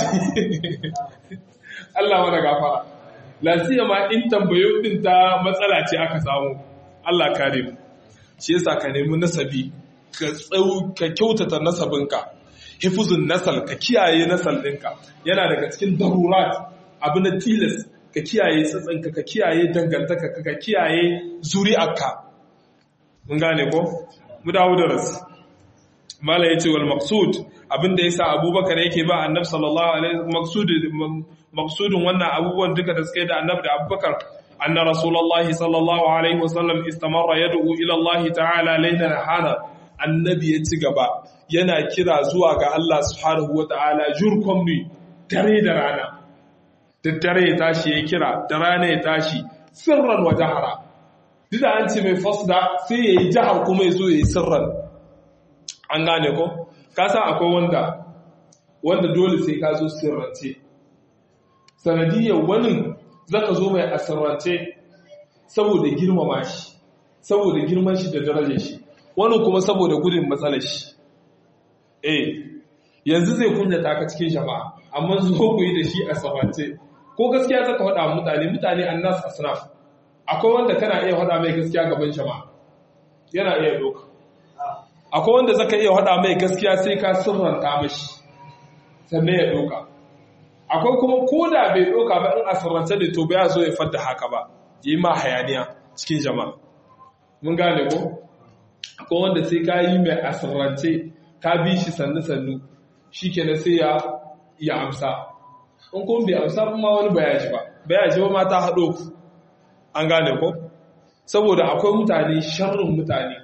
S1: Allah mana gafara lasiya ma in tambayo din ta matsala ce aka samu Allah kare mu shi yasa ka nemi nasabi ka tsau ka kyautata nasabinka hifuzun nasal ka kiyaye nasal ɗinka yana daga cikin darurat abu na tilas ka kiyaye tsatsanka ka kiyaye dangantaka ka kiyaye zuri'arka mun gane ko mu dawo da rasu mala yace wal maqsud abinda yasa abubakar yake ba annabi sallallahu alaihi maqsud maqsudun wannan abubuwan duka da suka yi da annabi da abubakar anna rasulullahi sallallahu alaihi wasallam istamarra yad'u ila Allah ta'ala laylan hana annabi ya ci gaba yana kira zuwa ga Allah subhanahu wata'ala jurkum ni dare da rana da dare ya tashi ya kira da rana ya tashi sirran wa jahara duk da an ce mai fasda sai ya yi jihar kuma ya zo ya yi sirran an gane ko ka san akwai wanda wanda dole sai ka zo sirrance sanadiyar wani zaka zo mai asirrance saboda girmama shi saboda girman shi da darajar shi wani kuma saboda gudun matsalar shi eh yanzu zai kunyata ka cikin jama'a amma zo ku yi da shi a sabance ko gaskiya zaka faɗa mutane mutane annas asnaf akwai wanda kana iya faɗa mai gaskiya gaban jama'a yana iya doka akwai wanda zaka iya faɗa mai gaskiya sai ka sirranta mashi sannan ya doka akwai kuma ko da bai doka ba in asirrance ne to bai zo ya fadda haka ba yi ma hayaniya cikin jama'a mun gane ko akwai wanda sai ka yi mai asirrance ka bi shi sannu sannu shi kenan sai ya ya amsa in kuma bai amsa kuma wani bayaji ba bayaji ba ma ta haɗo ku an gane ko saboda akwai mutane sharrin mutane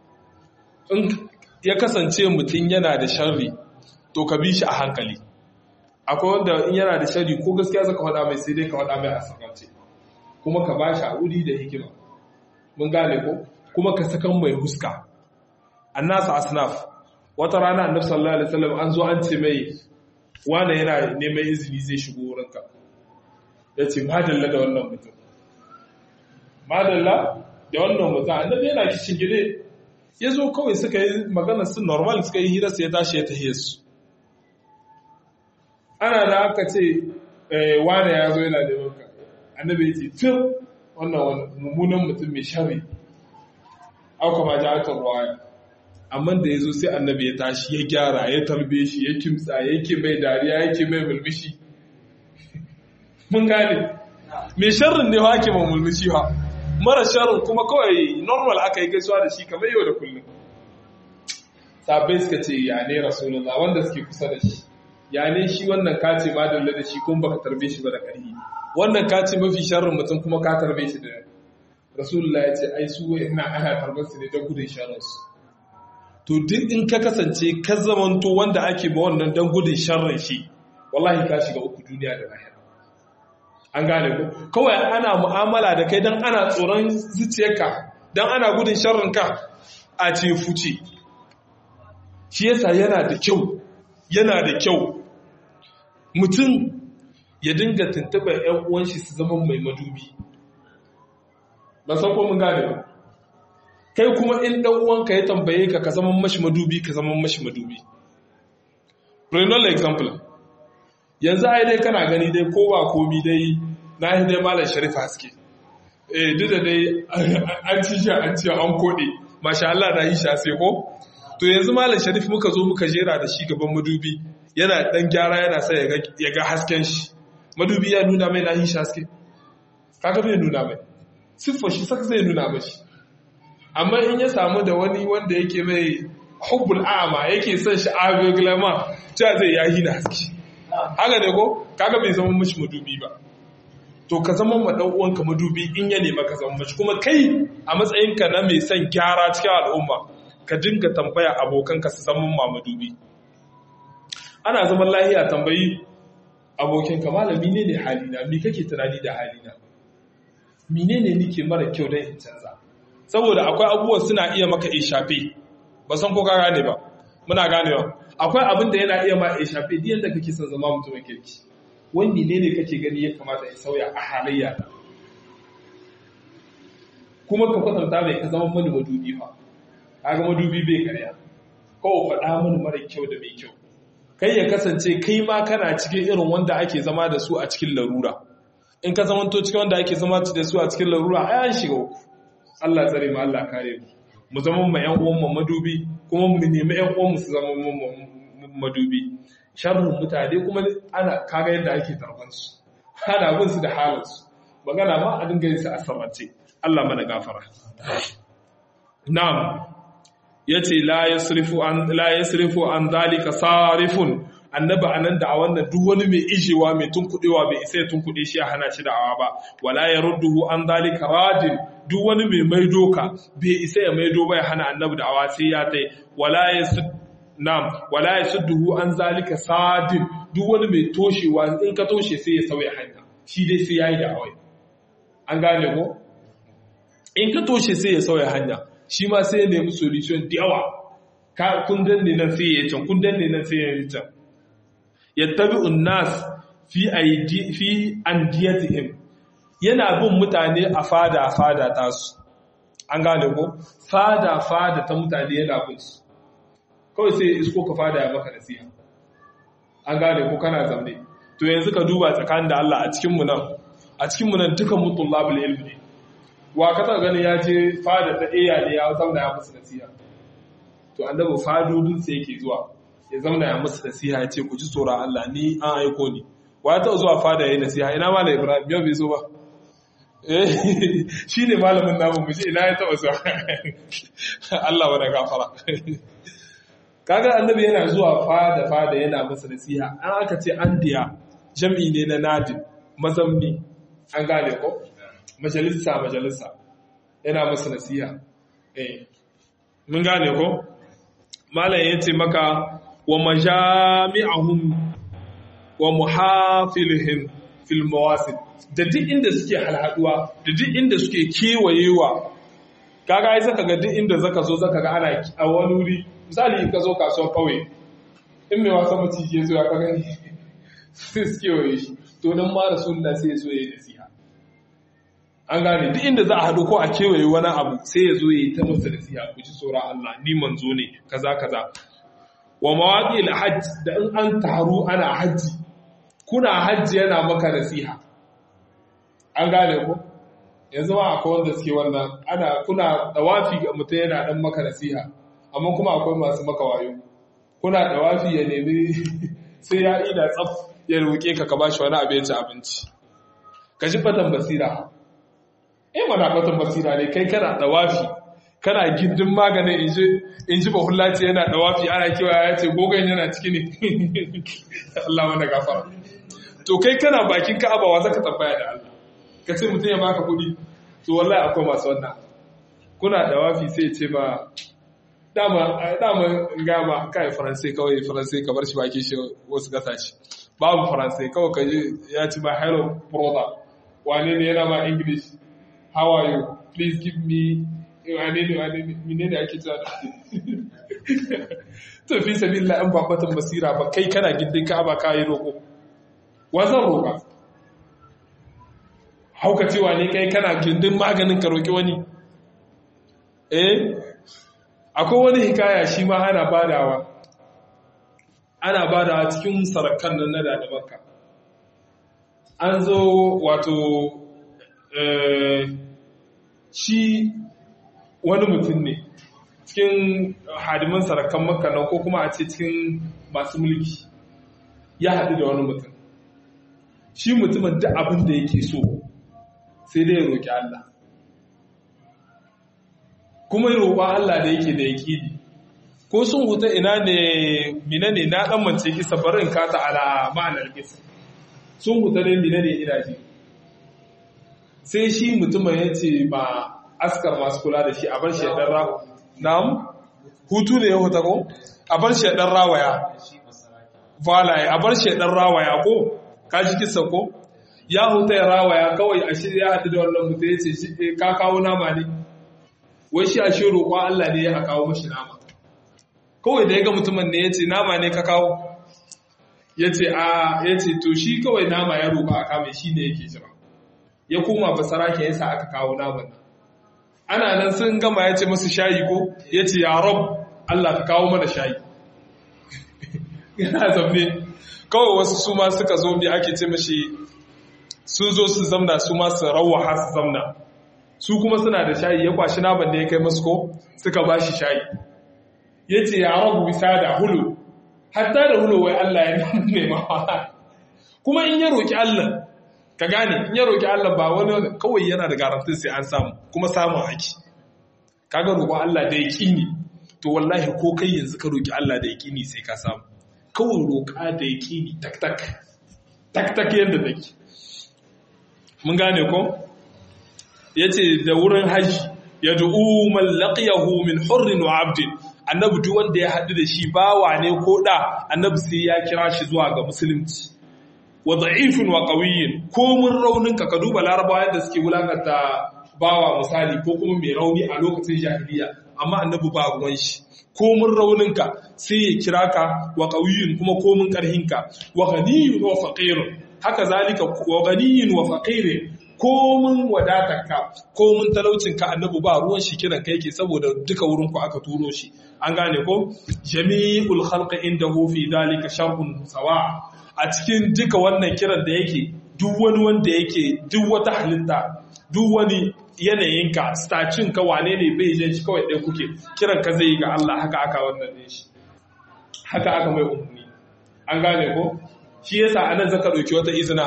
S1: in ya kasance mutum yana da sharri to ka bi shi a hankali akwai wanda in yana da sharri ko gaskiya zaka faɗa mai sai dai ka faɗa mai a sakance kuma ka ba shi a wuri da hikima mun gane ko kuma ka sakan mai huska annasa asnaf wata rana annabi sallallahu alaihi wasallam an zo an ce mai wane yana neman izini zai shigo wurinka ya ce madalla da wannan mutum madalla da wannan mutum annabi yana kishin gide ya zo kawai suka yi magana su normal suka yi hira su ya tashi ya tahiye su ana da aka ce wane ya zo yana neman ka annabi ya ce fir wannan mummunan mutum mai shari auka ma ja aka ruwaya amma da ya zo sai annabi ya tashi ya gyara ya tarbe shi ya kimtsa yake mai dariya yake mai mulmishi mun gane mai sharrin ne hake ma mulmishi ha mara sharrin kuma kawai normal aka yi gaisuwa da shi kamar yau da kullum sabai suka ce ya ne rasulullah wanda suke kusa da shi ya ne shi wannan kace ma dalla da shi kuma baka tarbe shi ba da ƙarfi wannan kace mafi sharrin mutum kuma ka tarbe shi da rasulullah ya ce ai su ina ana tarbar su ne don gudun sharrin su to duk in ka kasance ka zamanto wanda ake ba wannan don gudun sharrin shi wallahi ka shiga uku duniya da lahira an gane ku kawai ana mu'amala da kai don ana tsoron zuciyarka don ana gudun sharrin ka a ce fuce shi yasa yana da kyau yana da kyau mutum ya dinga tuntuɓar 'yan uwanshi su zama mai madubi ba san ko mun gane ba kai kuma in dan uwanka ya tambaye ka ka zama mashi madubi ka zama mashi madubi renal example yanzu ai dai kana gani dai ko ba komi dai na yi dai malam sharif haske eh duk da dai an ci shi an ci an kode masha Allah na yi shi sai ko to yanzu malam sharif muka zo muka jera da shi gaban madubi yana dan gyara yana sa ya ga hasken shi madubi ya nuna mai na yi shi haske kaga bai nuna mai siffar shi saka zai nuna mashi amma in ya samu da wani wanda yake mai hubbul a'ama yake son shi agoglama ta zai yahi na haske haka ne ko kaga bai zama mashi madubi ba to ka zama ma dan uwanka madubi in ya nema ka zama mashi kuma kai a matsayinka na mai son gyara cikin al'umma ka dinga tambaya abokanka su zama ma madubi ana zaman lahiya tambayi abokinka malami ne ne halina me kake tunani da halina menene nike mara kyau don in canza saboda akwai abubuwan suna iya maka ishafe ba san ko ka gane ba muna ganewa akwai abin da yana iya ma ishafe duk yanda kake son zama mutumin kirki wani menene kake gani ya kamata ya sauya a halayya kuma ka kwatanta mai ka zama mani madubi fa kaga madubi bai karya kawai faɗa mani mara kyau da mai kyau kai ya kasance kai ma kana cikin irin wanda ake zama da su a cikin larura in ka zamanto cikin wanda ake zama da su a cikin larura ai an shiga uku Allah tsare mu Allah kare mu mu zama mu ƴan uwan mu madubi kuma mu nemi ƴan uwan mu su zama mu madubi sharrin mutane kuma ana kaga yadda ake tarban su ana bin su da halin su magana ma a dinga yin su a sarrace Allah mana gafara na'am yace la yasrifu an la yasrifu an zalika sarifun annaba anan da a wannan duk wani mai ijewa mai tunkudewa bai isa ya tunkude shi a hana shi da'awa ba wala yarudduhu an zalika radin duk wani mai maido ka bai isa ya maido ba ya hana annabi da'awa sai ya tai wala yasud nam wala yasudduhu an zalika sadin duk wani mai toshewa in ka toshe sai ya sauya hanya shi dai sai yayi da'awa an gane ko in ka toshe sai ya sauya hanya shi ma sai ya nemi solution da yawa ka kun danne nan sai ya can kun danne nan sai ya can yattabi'un nas fi aidi fi andiyatihim yana bin mutane a fada fada tasu an gane ko fada fada ta mutane yana bin su kawai sai isko ka fada ya maka nasiha an gane ko kana zamne to yanzu ka duba tsakanin da Allah a cikin mu nan a cikin mu nan dukan mutullabul ilmi wa ka taɓa ganin ya je fada ta iya ne ya zauna ya musu nasiha to annabi fadodin sai yake zuwa ya zauna ya musu nasiha ya ce ku ji tsoron Allah ni an aiko ni wa ya taɓa zuwa fada ya yi nasiha ina malam ibrahim yau bai zo ba shi ne malamin namun mu ina ya taɓa zuwa Allah wani gafara kaga annabi yana zuwa fada fada yana musu nasiha an aka ce an diya jam'i ne na nadin mazamni an gane ko majalisa majalisa yana musu nasiha eh mun gane ko malam yace maka wa majami'ahum wa muhafilihim fil mawasid da duk inda suke halhaduwa da duk inda suke kewayewa kaga ai zaka ga duk inda zaka zo zaka ga ana a wani wuri misali ka zo kasuwar kauye in mai wasa maciji ya zo ya ka gani sai su kewaye shi to dan ma rasulullah sai ya zo ya yi nasiha an gane duk inda za a haɗu ko a kewaye wani abu sai ya zo ya yi ta masa nasiha ku ji tsoron Allah ni manzo ne kaza kaza wa mawaƙi hajj da in an taru ana hajji kuna hajji yana maka nasiha an gane ko yanzu ma akwai wanda suke wannan ana kuna dawafi ga mutum yana dan maka nasiha amma kuma akwai masu maka wayo kuna dawafi ya nemi sai ya ida tsaf ya roƙe ka ka bashi wani abu ya ci abinci ka ji fatan basira eh mana fatan basira ne kai kana dawafi kana gindin maganin in ji bahullaci yana dawafi ana kewa ya ce gogon yana ciki ne Allah wanda gafara to kai kana bakin ka'aba wa zaka tambaya da Allah ka ce mutum ya baka kuɗi to wallahi akwai masu wannan kuna dawafi sai ce ba dama dama gama kai faransai kawai faransai ka bar shi baki shi wasu kasashe babu faransai kawai ka ya ci ba hello brother wane ne yana ma english how are you please give me wane ne wane ne mine ne ake cewa to fi sabilla in babbatan basira ba kai kana gindin ka ba ka yi roƙo wazan roƙa hauka cewa ne kai kana gindin maganin ka roƙi wani eh akwai wani hikaya shi ma ana badawa ana badawa cikin sarakan nan na da makka an zo wato shi wani mutum ne cikin hadiman sarakan makka nan ko kuma a ce cikin masu mulki ya haɗu da wani mutum shi mutumin duk abin da yake so sai dai ya roƙi Allah kuma roƙon Allah da yake da yaƙini ko sun huta ina ne mina ne na ɗan mance kisa barin kata ala ma'anar kisa sun huta ne mina ne ina ji sai shi mutumin ya ce ba askar masu kula da shi a bar shaɗar ra na'am hutu ne ya huta ko a bar shaɗar rawaya valaye a bar shaɗar rawaya ko ka ji kisa ko ya huta ya rawaya kawai a shi ya haɗu da wannan mutum ya ce ka kawo nama ne wai shi a shi roƙon Allah ne ya kawo mashi nama kawai da ya ga mutumin ne ya ce nama ne ka kawo ya ce a ya ce to shi kawai nama ya roƙa a kame shi ne yake jira ya koma basara ke yasa aka kawo naman nan ana nan sun gama ya ce masu shayi ko ya ce ya rab Allah ka kawo mana shayi yana zaune kawai wasu su ma suka zo bi ake ce mashi sun zo su zamna su ma su rawaha su zamna su kuma suna da shayi ya kwashi naman da ya kai masu ko suka ba shi shayi ya ce ya rabu bisa da hulu hatta da hulu wai Allah ya nema kuma in ya roƙi Allah ka gane in ya roƙi Allah ba wani kawai yana da garantin sai an samu kuma samun haki kaga roƙon Allah da yaƙini to wallahi ko kai yanzu ka roƙi Allah da yaƙini sai ka samu kawai roƙa da yaƙini tak tak tak tak yadda take mun gane ko yace da wurin haji yad'u man laqiyahu min hurrin wa 'abdin annabi duk wanda ya haɗu da shi bawa ne ko da annabi sai ya kira shi zuwa ga musulunci wa da'ifin wa qawiyyin ko mun raunin ka ka duba larabawa yadda suke wulakanta bawa misali ko kuma mai rauni a lokacin jahiliya amma annabi ba ruwan shi ko mun raunin ka sai ya kira ka wa qawiyyin kuma ko mun karhin ka wa ghaniyyun wa faqirun haka zalika wa ghaniyyun wa faqirun ko mun wadatarka ko mun talaucinka annabi ba ruwan shi kiran kai ke saboda duka wurin ku aka turo shi an gane ko jami'ul khalqi indahu fi dalika shar'un sawa a cikin duka wannan kiran da yake duk wani wanda yake duk wata halitta duk wani yanayinka stacin ka wane ne bai jin shi kawai ɗaya kuke kiran ka zai yi ga Allah haka aka wannan ne shi haka aka mai umarni an gane ko shi yasa anan zaka ɗauki wata izina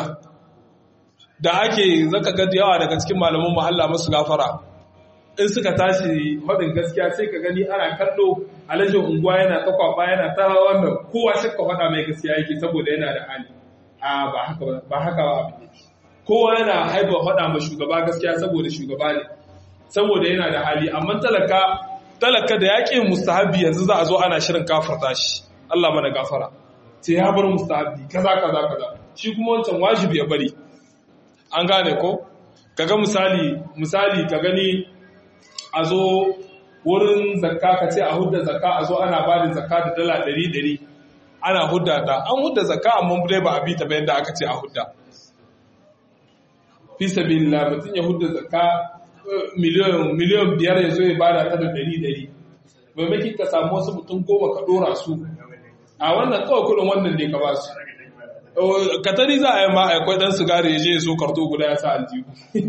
S1: da ake zaka ga yawa daga cikin malaman mahalla musu gafara in suka tashi faɗin gaskiya sai ka gani ana kallo alajin unguwa yana ta kwaba yana ta wannan kowa shakka faɗa mai gaskiya yake saboda yana da hali a ba haka ba haka ba abin yake kowa yana haifa faɗa ma shugaba gaskiya saboda shugaba ne saboda yana da hali amma talaka talaka da yaƙin mustahabi yanzu za a zo ana shirin kafarta shi Allah mana gafara sai ya bar mustahabi kaza kaza kaza shi kuma wancan wajibi ya bari an gane ko kaga misali misali ka gani a zo wurin zakka ka ce a hudda zakka a zo ana ba da zakka da dala ɗari ɗari ana hudda ta an hudda zakka amma dai ba a bi ta bayan da aka ce a hudda fi sabilillah mutum ya hudda zakka miliyan miliyan biyar ya zo ya bada ta da ɗari ɗari maimakon ka samu wasu mutum goma ka ɗora su a wannan kawai kuɗin wannan ne ka ba su katari za a yi ma akwai ɗan sigari ya je ya so karto guda ya sa aljihu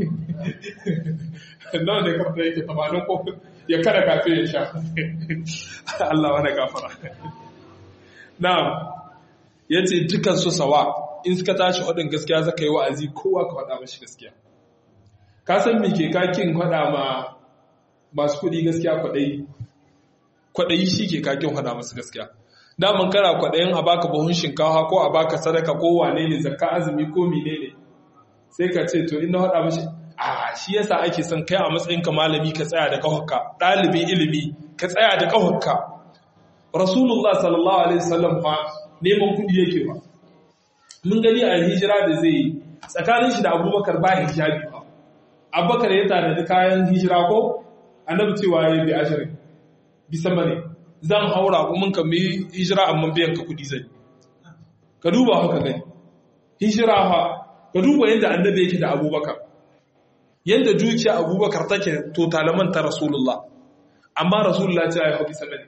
S1: nawa ne karto yake tamanin ko ya kada kafin ya sha Allah wani gafara na'am ya ce dukan su sawa in suka tashi waɗin gaskiya zaka yi wa'azi kowa ka faɗa mashi gaskiya ka san me ke kakin faɗa ma masu kuɗi gaskiya kwaɗayi kwaɗayi shi ke kakin faɗa masu gaskiya daman kana kwaɗayin a baka buhun shinkawa ko a baka sadaka ko wane ne zakka azumi ko mene ne sai ka ce to inda haɗa mashi a shi yasa ake son kai a matsayinka malami ka tsaya da ƙahonka ɗalibin ilimi ka tsaya da ƙahonka rasulullah sallallahu alaihi wasallam fa neman kuɗi yake ba mun gani a hijira da zai yi tsakanin shi da abubakar ba hijabi ba abubakar ya tanadi kayan hijira ko annabi cewa ya bi ashirin bisa bane zan haura kuma ka mai hijira amma biyan ka kudi zai ka duba haka gani hijira ha ka duba yadda annabi yake da abubakar yadda dukiya abubakar take to talaman ta rasulullah amma rasulullah ce ya hafi sanani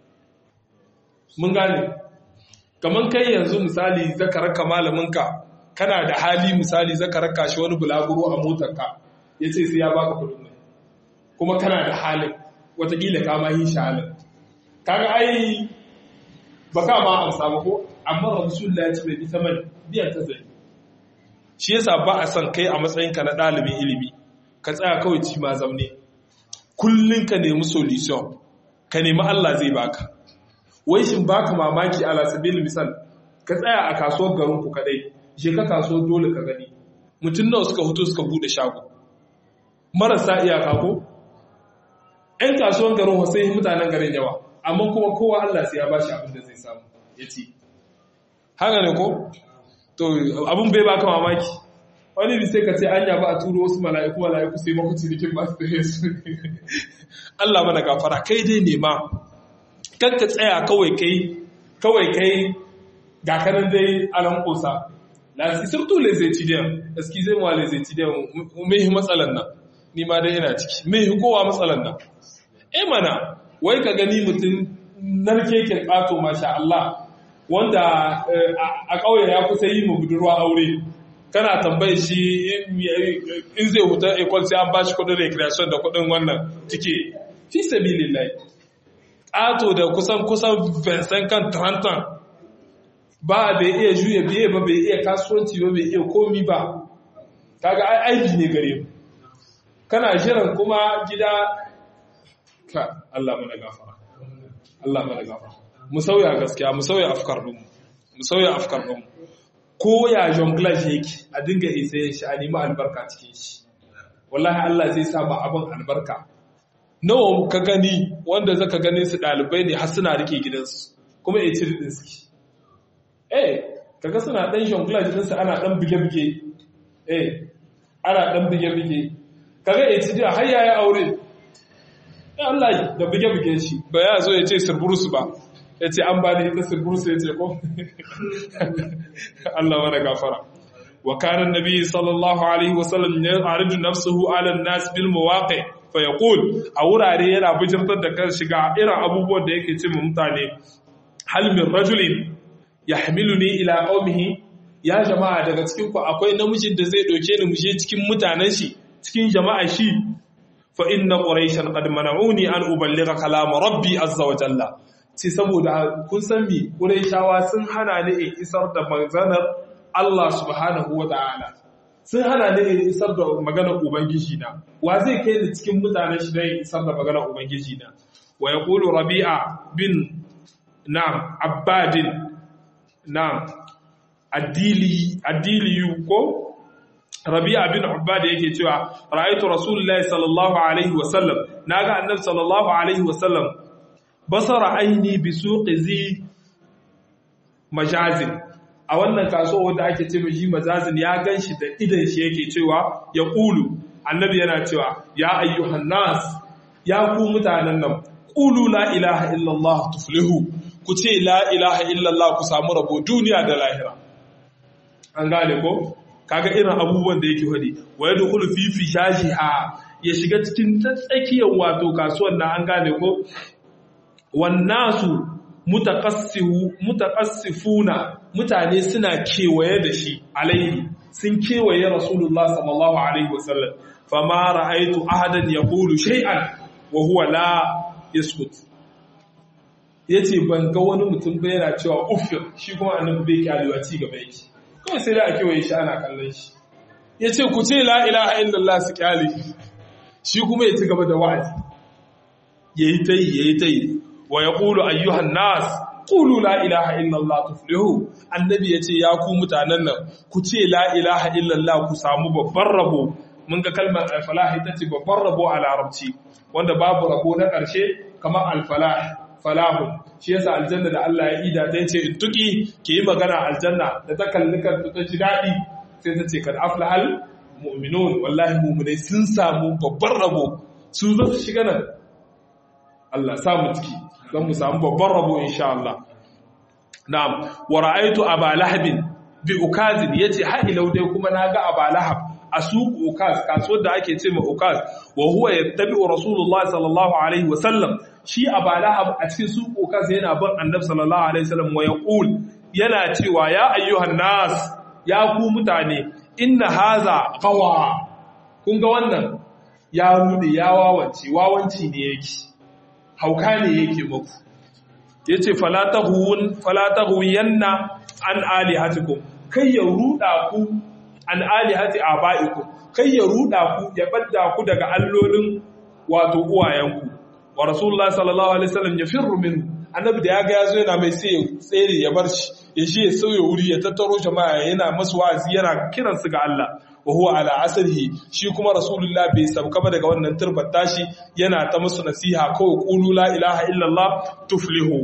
S1: mun gane kaman kai yanzu misali zaka raka malaminka kana da hali misali zaka raka shi wani bulaguro a motarka ya ce sai ya baka kudin mai kuma kana da halin watakila ka ma yi shi halin kaga ai ba ka ma amsa ba ko amma rasulullah ya ce bai bi saman biyan ta zai shi yasa ba a son kai a matsayinka na ɗalibin ilimi ka tsaya kawai ci ma zaune kullum ka nemi solution ka nemi Allah zai baka wai shin baka mamaki ala sabil misal ka tsaya a kasuwar garin ku kadai je ka kasuwar dole ka gani mutum nawa suka hutu suka bude shago marasa iyaka ko ɗan kasuwar garin sai mutanen garin yawa amma kuma kowa Allah sai ya bashi abin da zai samu ya ci haka ne ko to abin bai baka mamaki wani bi sai ka ce anya ba a turo wasu mala'iku mala'iku sai maku cinikin ba su da su Allah mana gafara kai dai nema kan ka tsaya kawai kai kawai kai ga kanan dai alan kosa la surtout les étudiants excusez moi les étudiants me matsalan nan ni ma dai ina ciki me kowa matsalan nan eh mana wai ka gani mutum narkeken ƙato masha Allah wanda a ƙauye ya kusa yi mu budurwa aure kana tambaye shi in zai huta ekol sai an bashi kudin recreation da kudin wannan tike fi sabilillahi ƙato da kusan kusan vincent kan trantan ba bai iya juya biye ba bai iya kasuwanci ba bai iya komi ba kaga aiki ne gare mu kana jiran kuma gida ka Allah mana gafara Allah mana gafara mu sauya gaskiya mu sauya afkar ɗinmu mu sauya afkar ɗinmu ko ya jonglage yake a dinga isa shi a nemi albarka cikin shi wallahi Allah zai sa ba abin albarka nawa ka gani wanda zaka gani su ɗalibai ne har suna rike gidansu kuma ya cire ɗin suke eh kaga suna ɗan jonglage ɗinsu ana ɗan bige-bige eh ana ɗan bige-bige kaga ya ci har yayi aure Allah da bige-bige shi ba ya zo ya ce sirburusu ba ya ce an ba da ita sirburusu ya ce ko Allah wani gafara wa kanan nabi sallallahu alaihi wasallam ya aridu nafsuhu ala nas bil mawaqi fa yaqul a wurare yana bijirtar da kan shiga irin abubuwan da yake ce mutane hal min rajulin yahmiluni ila qaumihi ya jama'a daga cikin ku akwai namijin da zai doke ni mu je cikin mutanen shi cikin jama'a shi fa inna quraishan qad mana'uni an uballigha kalam rabbi azza wa jalla ce saboda kun san mi quraishawa sun hana ni in isar da maganar Allah subhanahu wa ta'ala sun hana ni in isar da maganar ubangiji na wa zai kai ni cikin mutanen shi dan isar da maganar ubangiji na wa yaqulu rabi'a bin na'am abbadin na'am addili addili ko Rabi'a bin Ubbad yake cewa ra'aytu Rasulullahi sallallahu alaihi wasallam naga Annabi sallallahu alaihi wasallam basara aini bi suqi zi majazin a wannan kasuwa wanda ake ce mai majazin ya ganshi da idan shi yake cewa ya qulu Annabi yana cewa ya ayyuhan nas ya ku mutanen nan qulu la ilaha illallah tuflihu ku ce la ilaha illallah ku samu rabo duniya da lahira an gane ko kaga irin abubuwan da yake hadi wa yadkhulu fi fishajiha ya shiga cikin tsakiyar wato kasuwan nan an gane ko wannasu mutaqassihu mutaqassifuna mutane suna kewaye da shi alaihi sun kewaye rasulullah sallallahu alaihi wasallam fama ra'aytu ahadan yaqulu shay'an wa huwa la yaskut yace ban ga wani mutum ba yana cewa uffir shi kuma annabi bai kyalewa ci gaba yake kawai sai da a kewaye shi ana kallon shi ya ce ku ce la'ilaha illallah su kyale shi kuma ya ci gaba da wa'azi ya yi ta yi ya yi ta yi wa ya ƙulu ayyuhan nas ƙulu la'ilaha illallah tuflihu annabi ya ce ya ku mutanen nan ku ce la'ilaha illallah ku samu babban rabo mun ga kalmar alfalah ita ce babban rabo a larabci wanda babu rabo na ƙarshe kamar alfalah falahun shi yasa aljanna da Allah ya ida ta ce in tuki ke yi magana aljanna da ta kalli kanta ta ji daɗi sai ta ce kad aflahal mu'minun wallahi mu'minai sun samu babban rabo su zo su shiga nan Allah sa mu ciki don mu samu babban rabo insha Allah na'am wa ra'aytu aba lahabin bi ukazin yace har ilau dai kuma naga aba lahab a suq ukaz kasuwar da ake ce ma ukaz wa huwa yattabi'u rasulullah sallallahu alaihi wasallam shi aba lahab a cikin suq ukaz yana bin annabi sallallahu alaihi wasallam wa yaqul yana cewa ya ayyuhan nas ya ku mutane inna haza qawa kun ga wannan ya rude ya wawanci wawanci ne yake hauka ne yake muku yace fala tahun fala tahuyanna an alihatikum kai ya ruda ku an alihati abaikum kai ya ruda ku ya badda ku daga allolin wato uwayenku wa rasulullahi sallallahu alaihi wasallam yafirru minhu annabi da ya ga yazo yana mai sai tsere ya bar shi ya shi ya sauya wuri ya tattaro jama'a yana masu wa'azi yana kiran su ga Allah wa huwa ala asrihi shi kuma rasulullah bai sauka ba daga wannan turbar tashi yana ta musu nasiha kawai qulu la ilaha illallah tuflihu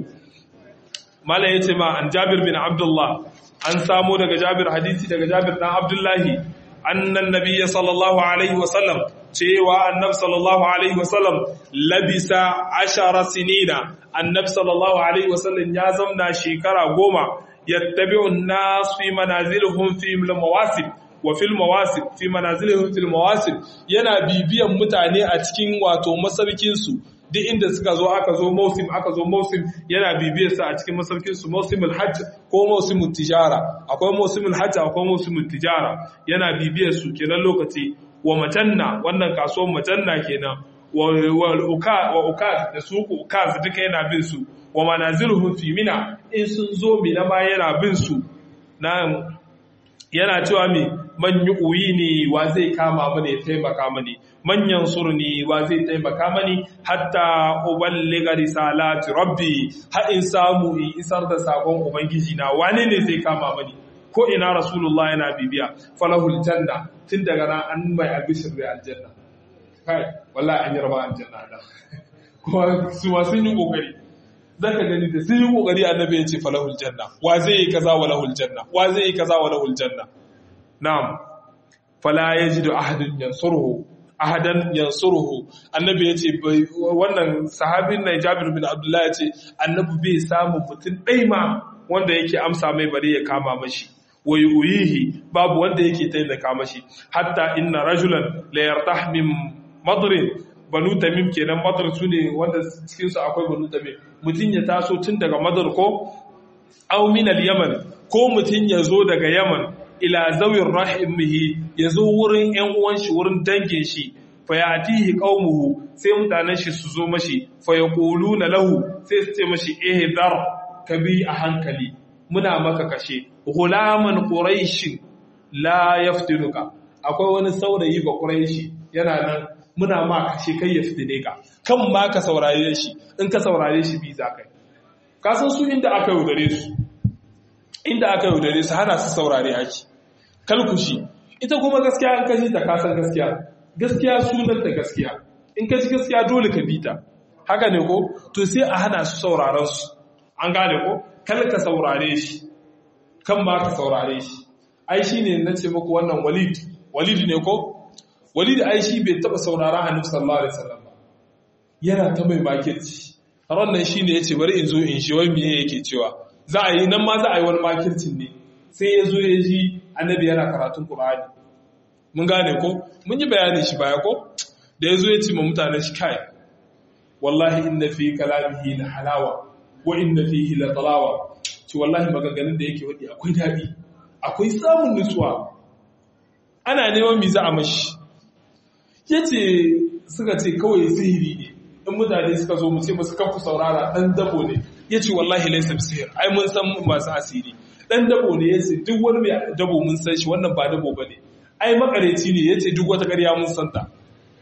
S1: mala yace ma an jabir bin abdullah an samo daga jabir hadisi daga jabir dan abdullahi annan nabiyya sallallahu alaihi wasallam cewa annab sallallahu alaihi wasallam labisa ashara sinina annab sallallahu alaihi wasallam ya zamna shekara goma yattabi'u an-nas fi manazilihim fi al-mawasim wa fil mawasim fi manazilihim fil mawasim yana bibiyan mutane a cikin wato masarkin su duk inda suka zo aka zo mausim aka zo mausim yana bibiyar sa a cikin masarkin su mausimul hajj ko mausimul tijara akwai mausimul hajj akwai mausimul tijara yana bibiyar su kenan lokaci wa majanna wannan kasuwar majanna kenan wa uka wa uka da suku ukaz duka yana bin su wa manaziluhum fi mina in sun zo mina ma yana bin su na yana cewa mi man yu'yi ni wa zai kama mani ya taimaka mani manyan surni wa zai taimaka mani hatta uballiga risalati rabbi har in samu in isar da sakon ubangiji na wane ne zai kama mani ko ina rasulullah yana bibiya falahul janna tun daga nan an mai albishir da aljanna kai wallahi an yi raba aljanna da kuma su ma sun yi kokari zaka gani da sun yi kokari annabi ya ce falahul janna wa zai yi kaza wa lahul janna wa zai yi kaza wa lahul janna na'am fala yajidu ahadun yansuruhu ahadan yansuruhu annabi ya ce wannan sahabin na Jabir bin Abdullah ya ce annabi bai samu mutum ɗai ma wanda yake amsa mai bari ya kama mashi wa yuyihi babu wanda yake taimaka mashi hatta inna rajulan la yartah min madrin banu tamim kenan madar su ne wanda cikin su akwai banu tamim mutum ya taso tun daga madar ko aw min al-yaman ko mutum ya zo daga yaman ila zawin rahimihi ya zo wurin ‘yan uwan shi wurin dangin shi, fa ya atihi ƙaumuhu sai mutanen shi su zo mashi, fa ya ƙolu na lahu sai su ce mashi ehe dar ka bi a hankali, muna maka kashe, hulaman ƙuraishi la ya fitinuka, akwai wani saurayi ba ƙuraishi yana nan muna ma kashe kai ya fitine ka, kan ma ka saurare shi, in ka saurare shi bi za kai. Ka san su inda aka yaudare su, inda aka yaudare su hana su saurare ake. kalkushi ita kuma gaskiya in ka ji ta kasan gaskiya gaskiya sunan ta gaskiya in ka ji gaskiya dole ka bi ta haka ne ko to sai a hana su sauraron su an gane ko kal ka saurare shi kan ma ka saurare shi ai shi ne na ce muku wannan walid walid ne ko walid ai shi bai taba saurara annabi sallallahu alaihi wasallam ba yana ta mai makirci ran nan shine yace bari in zo in shi wai me yake cewa za a yi nan ma za a yi wani makircin ne sai ya zo ya ji annabi yana karatun Qur'ani mun gane ko mun yi bayani shi baya ko da ya zo ya ce ma mutane shi kai wallahi inna fi kalamihi la halawa wa inna fihi la talawa ci wallahi maganganun da yake wadi akwai dadi akwai samun nutsuwa ana neman mi za a mashi yace suka ce kawai sihiri ne in mutane suka zo mu ce musu kanku saurara dan dabo ne yace wallahi laysa bisihir ai mun san masu asiri dan dabo ne yace duk wani mai dabo mun san shi wannan ba dabo bane ai makareci ne yace duk wata ƙarya mun san ta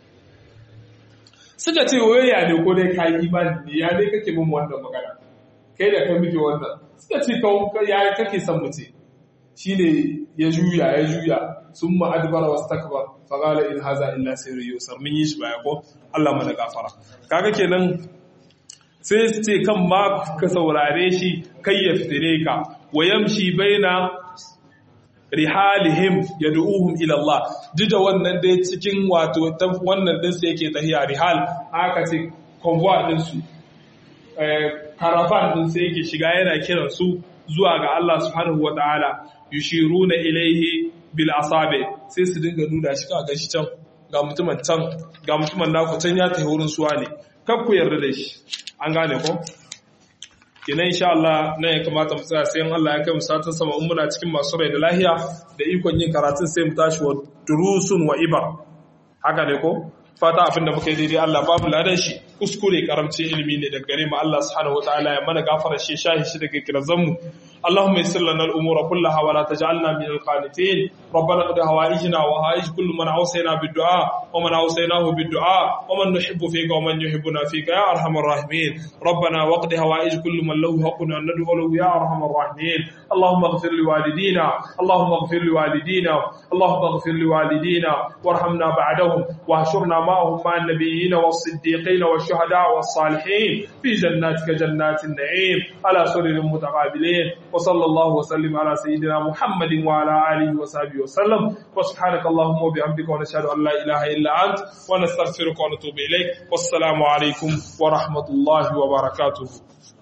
S1: suka ce waya ne ko dai kai imani ne ya dai kake min wannan magana kai da kai muke wannan suka ce ka ya kake san mu ce shine ya juya ya juya summa adbara wastakbar fa qala in haza illa sirrun yusar mun yi shi baya ko Allah mana gafara kaga kenan sai su ce kan ma ka saurare shi kai ya fitire ka wa yamshi baina rihalihim yad'uhum ila Allah duk da wannan dai cikin wato wannan din sai yake tahiya rihal aka ce convoy din su eh caravan din sai yake shiga yana kiran su zuwa ga Allah subhanahu wataala yushiruna ilaihi bil asabi sai su dinga nuna shi ka shi can ga mutumin can ga mutumin naku can ya tafi wurin suwa ne kar ku yarda da shi an gane ko kenan insha Allah nan ya kamata mu tsaya sai Allah ya kai mu satin sama in muna cikin masu rai da lahiya da ikon yin karatun sai mu tashi wa durusun wa ibar haka ne ko fata abin da muka yi daidai Allah babu ladan shi kuskure karamci ilimi ne daga gare mu Allah subhanahu wataala ya mana gafara shi shahi shi daga kirazan mu اللهم يسر لنا الامور كلها ولا تجعلنا من القانتين ربنا قد هوائجنا وهائج كل من اوصينا بالدعاء ومن اوصيناه بالدعاء ومن نحب فيك ومن يحبنا فيك يا ارحم الراحمين ربنا وقد هوائج كل من له حق ان ندعو له يا ارحم الراحمين اللهم اغفر لوالدينا اللهم اغفر لوالدينا اللهم اغفر لوالدينا وارحمنا بعدهم واحشرنا معهم مع النبيين والصديقين والشهداء والصالحين في جناتك جنات النعيم على سرر متقابلين وصلى الله وسلم على سيدنا محمد وعلى آله وصحبه وسلم وسبحانك اللهم وبحمدك ونشهد أن لا إله إلا أنت ونستغفرك ونتوب إليك والسلام عليكم ورحمة الله وبركاته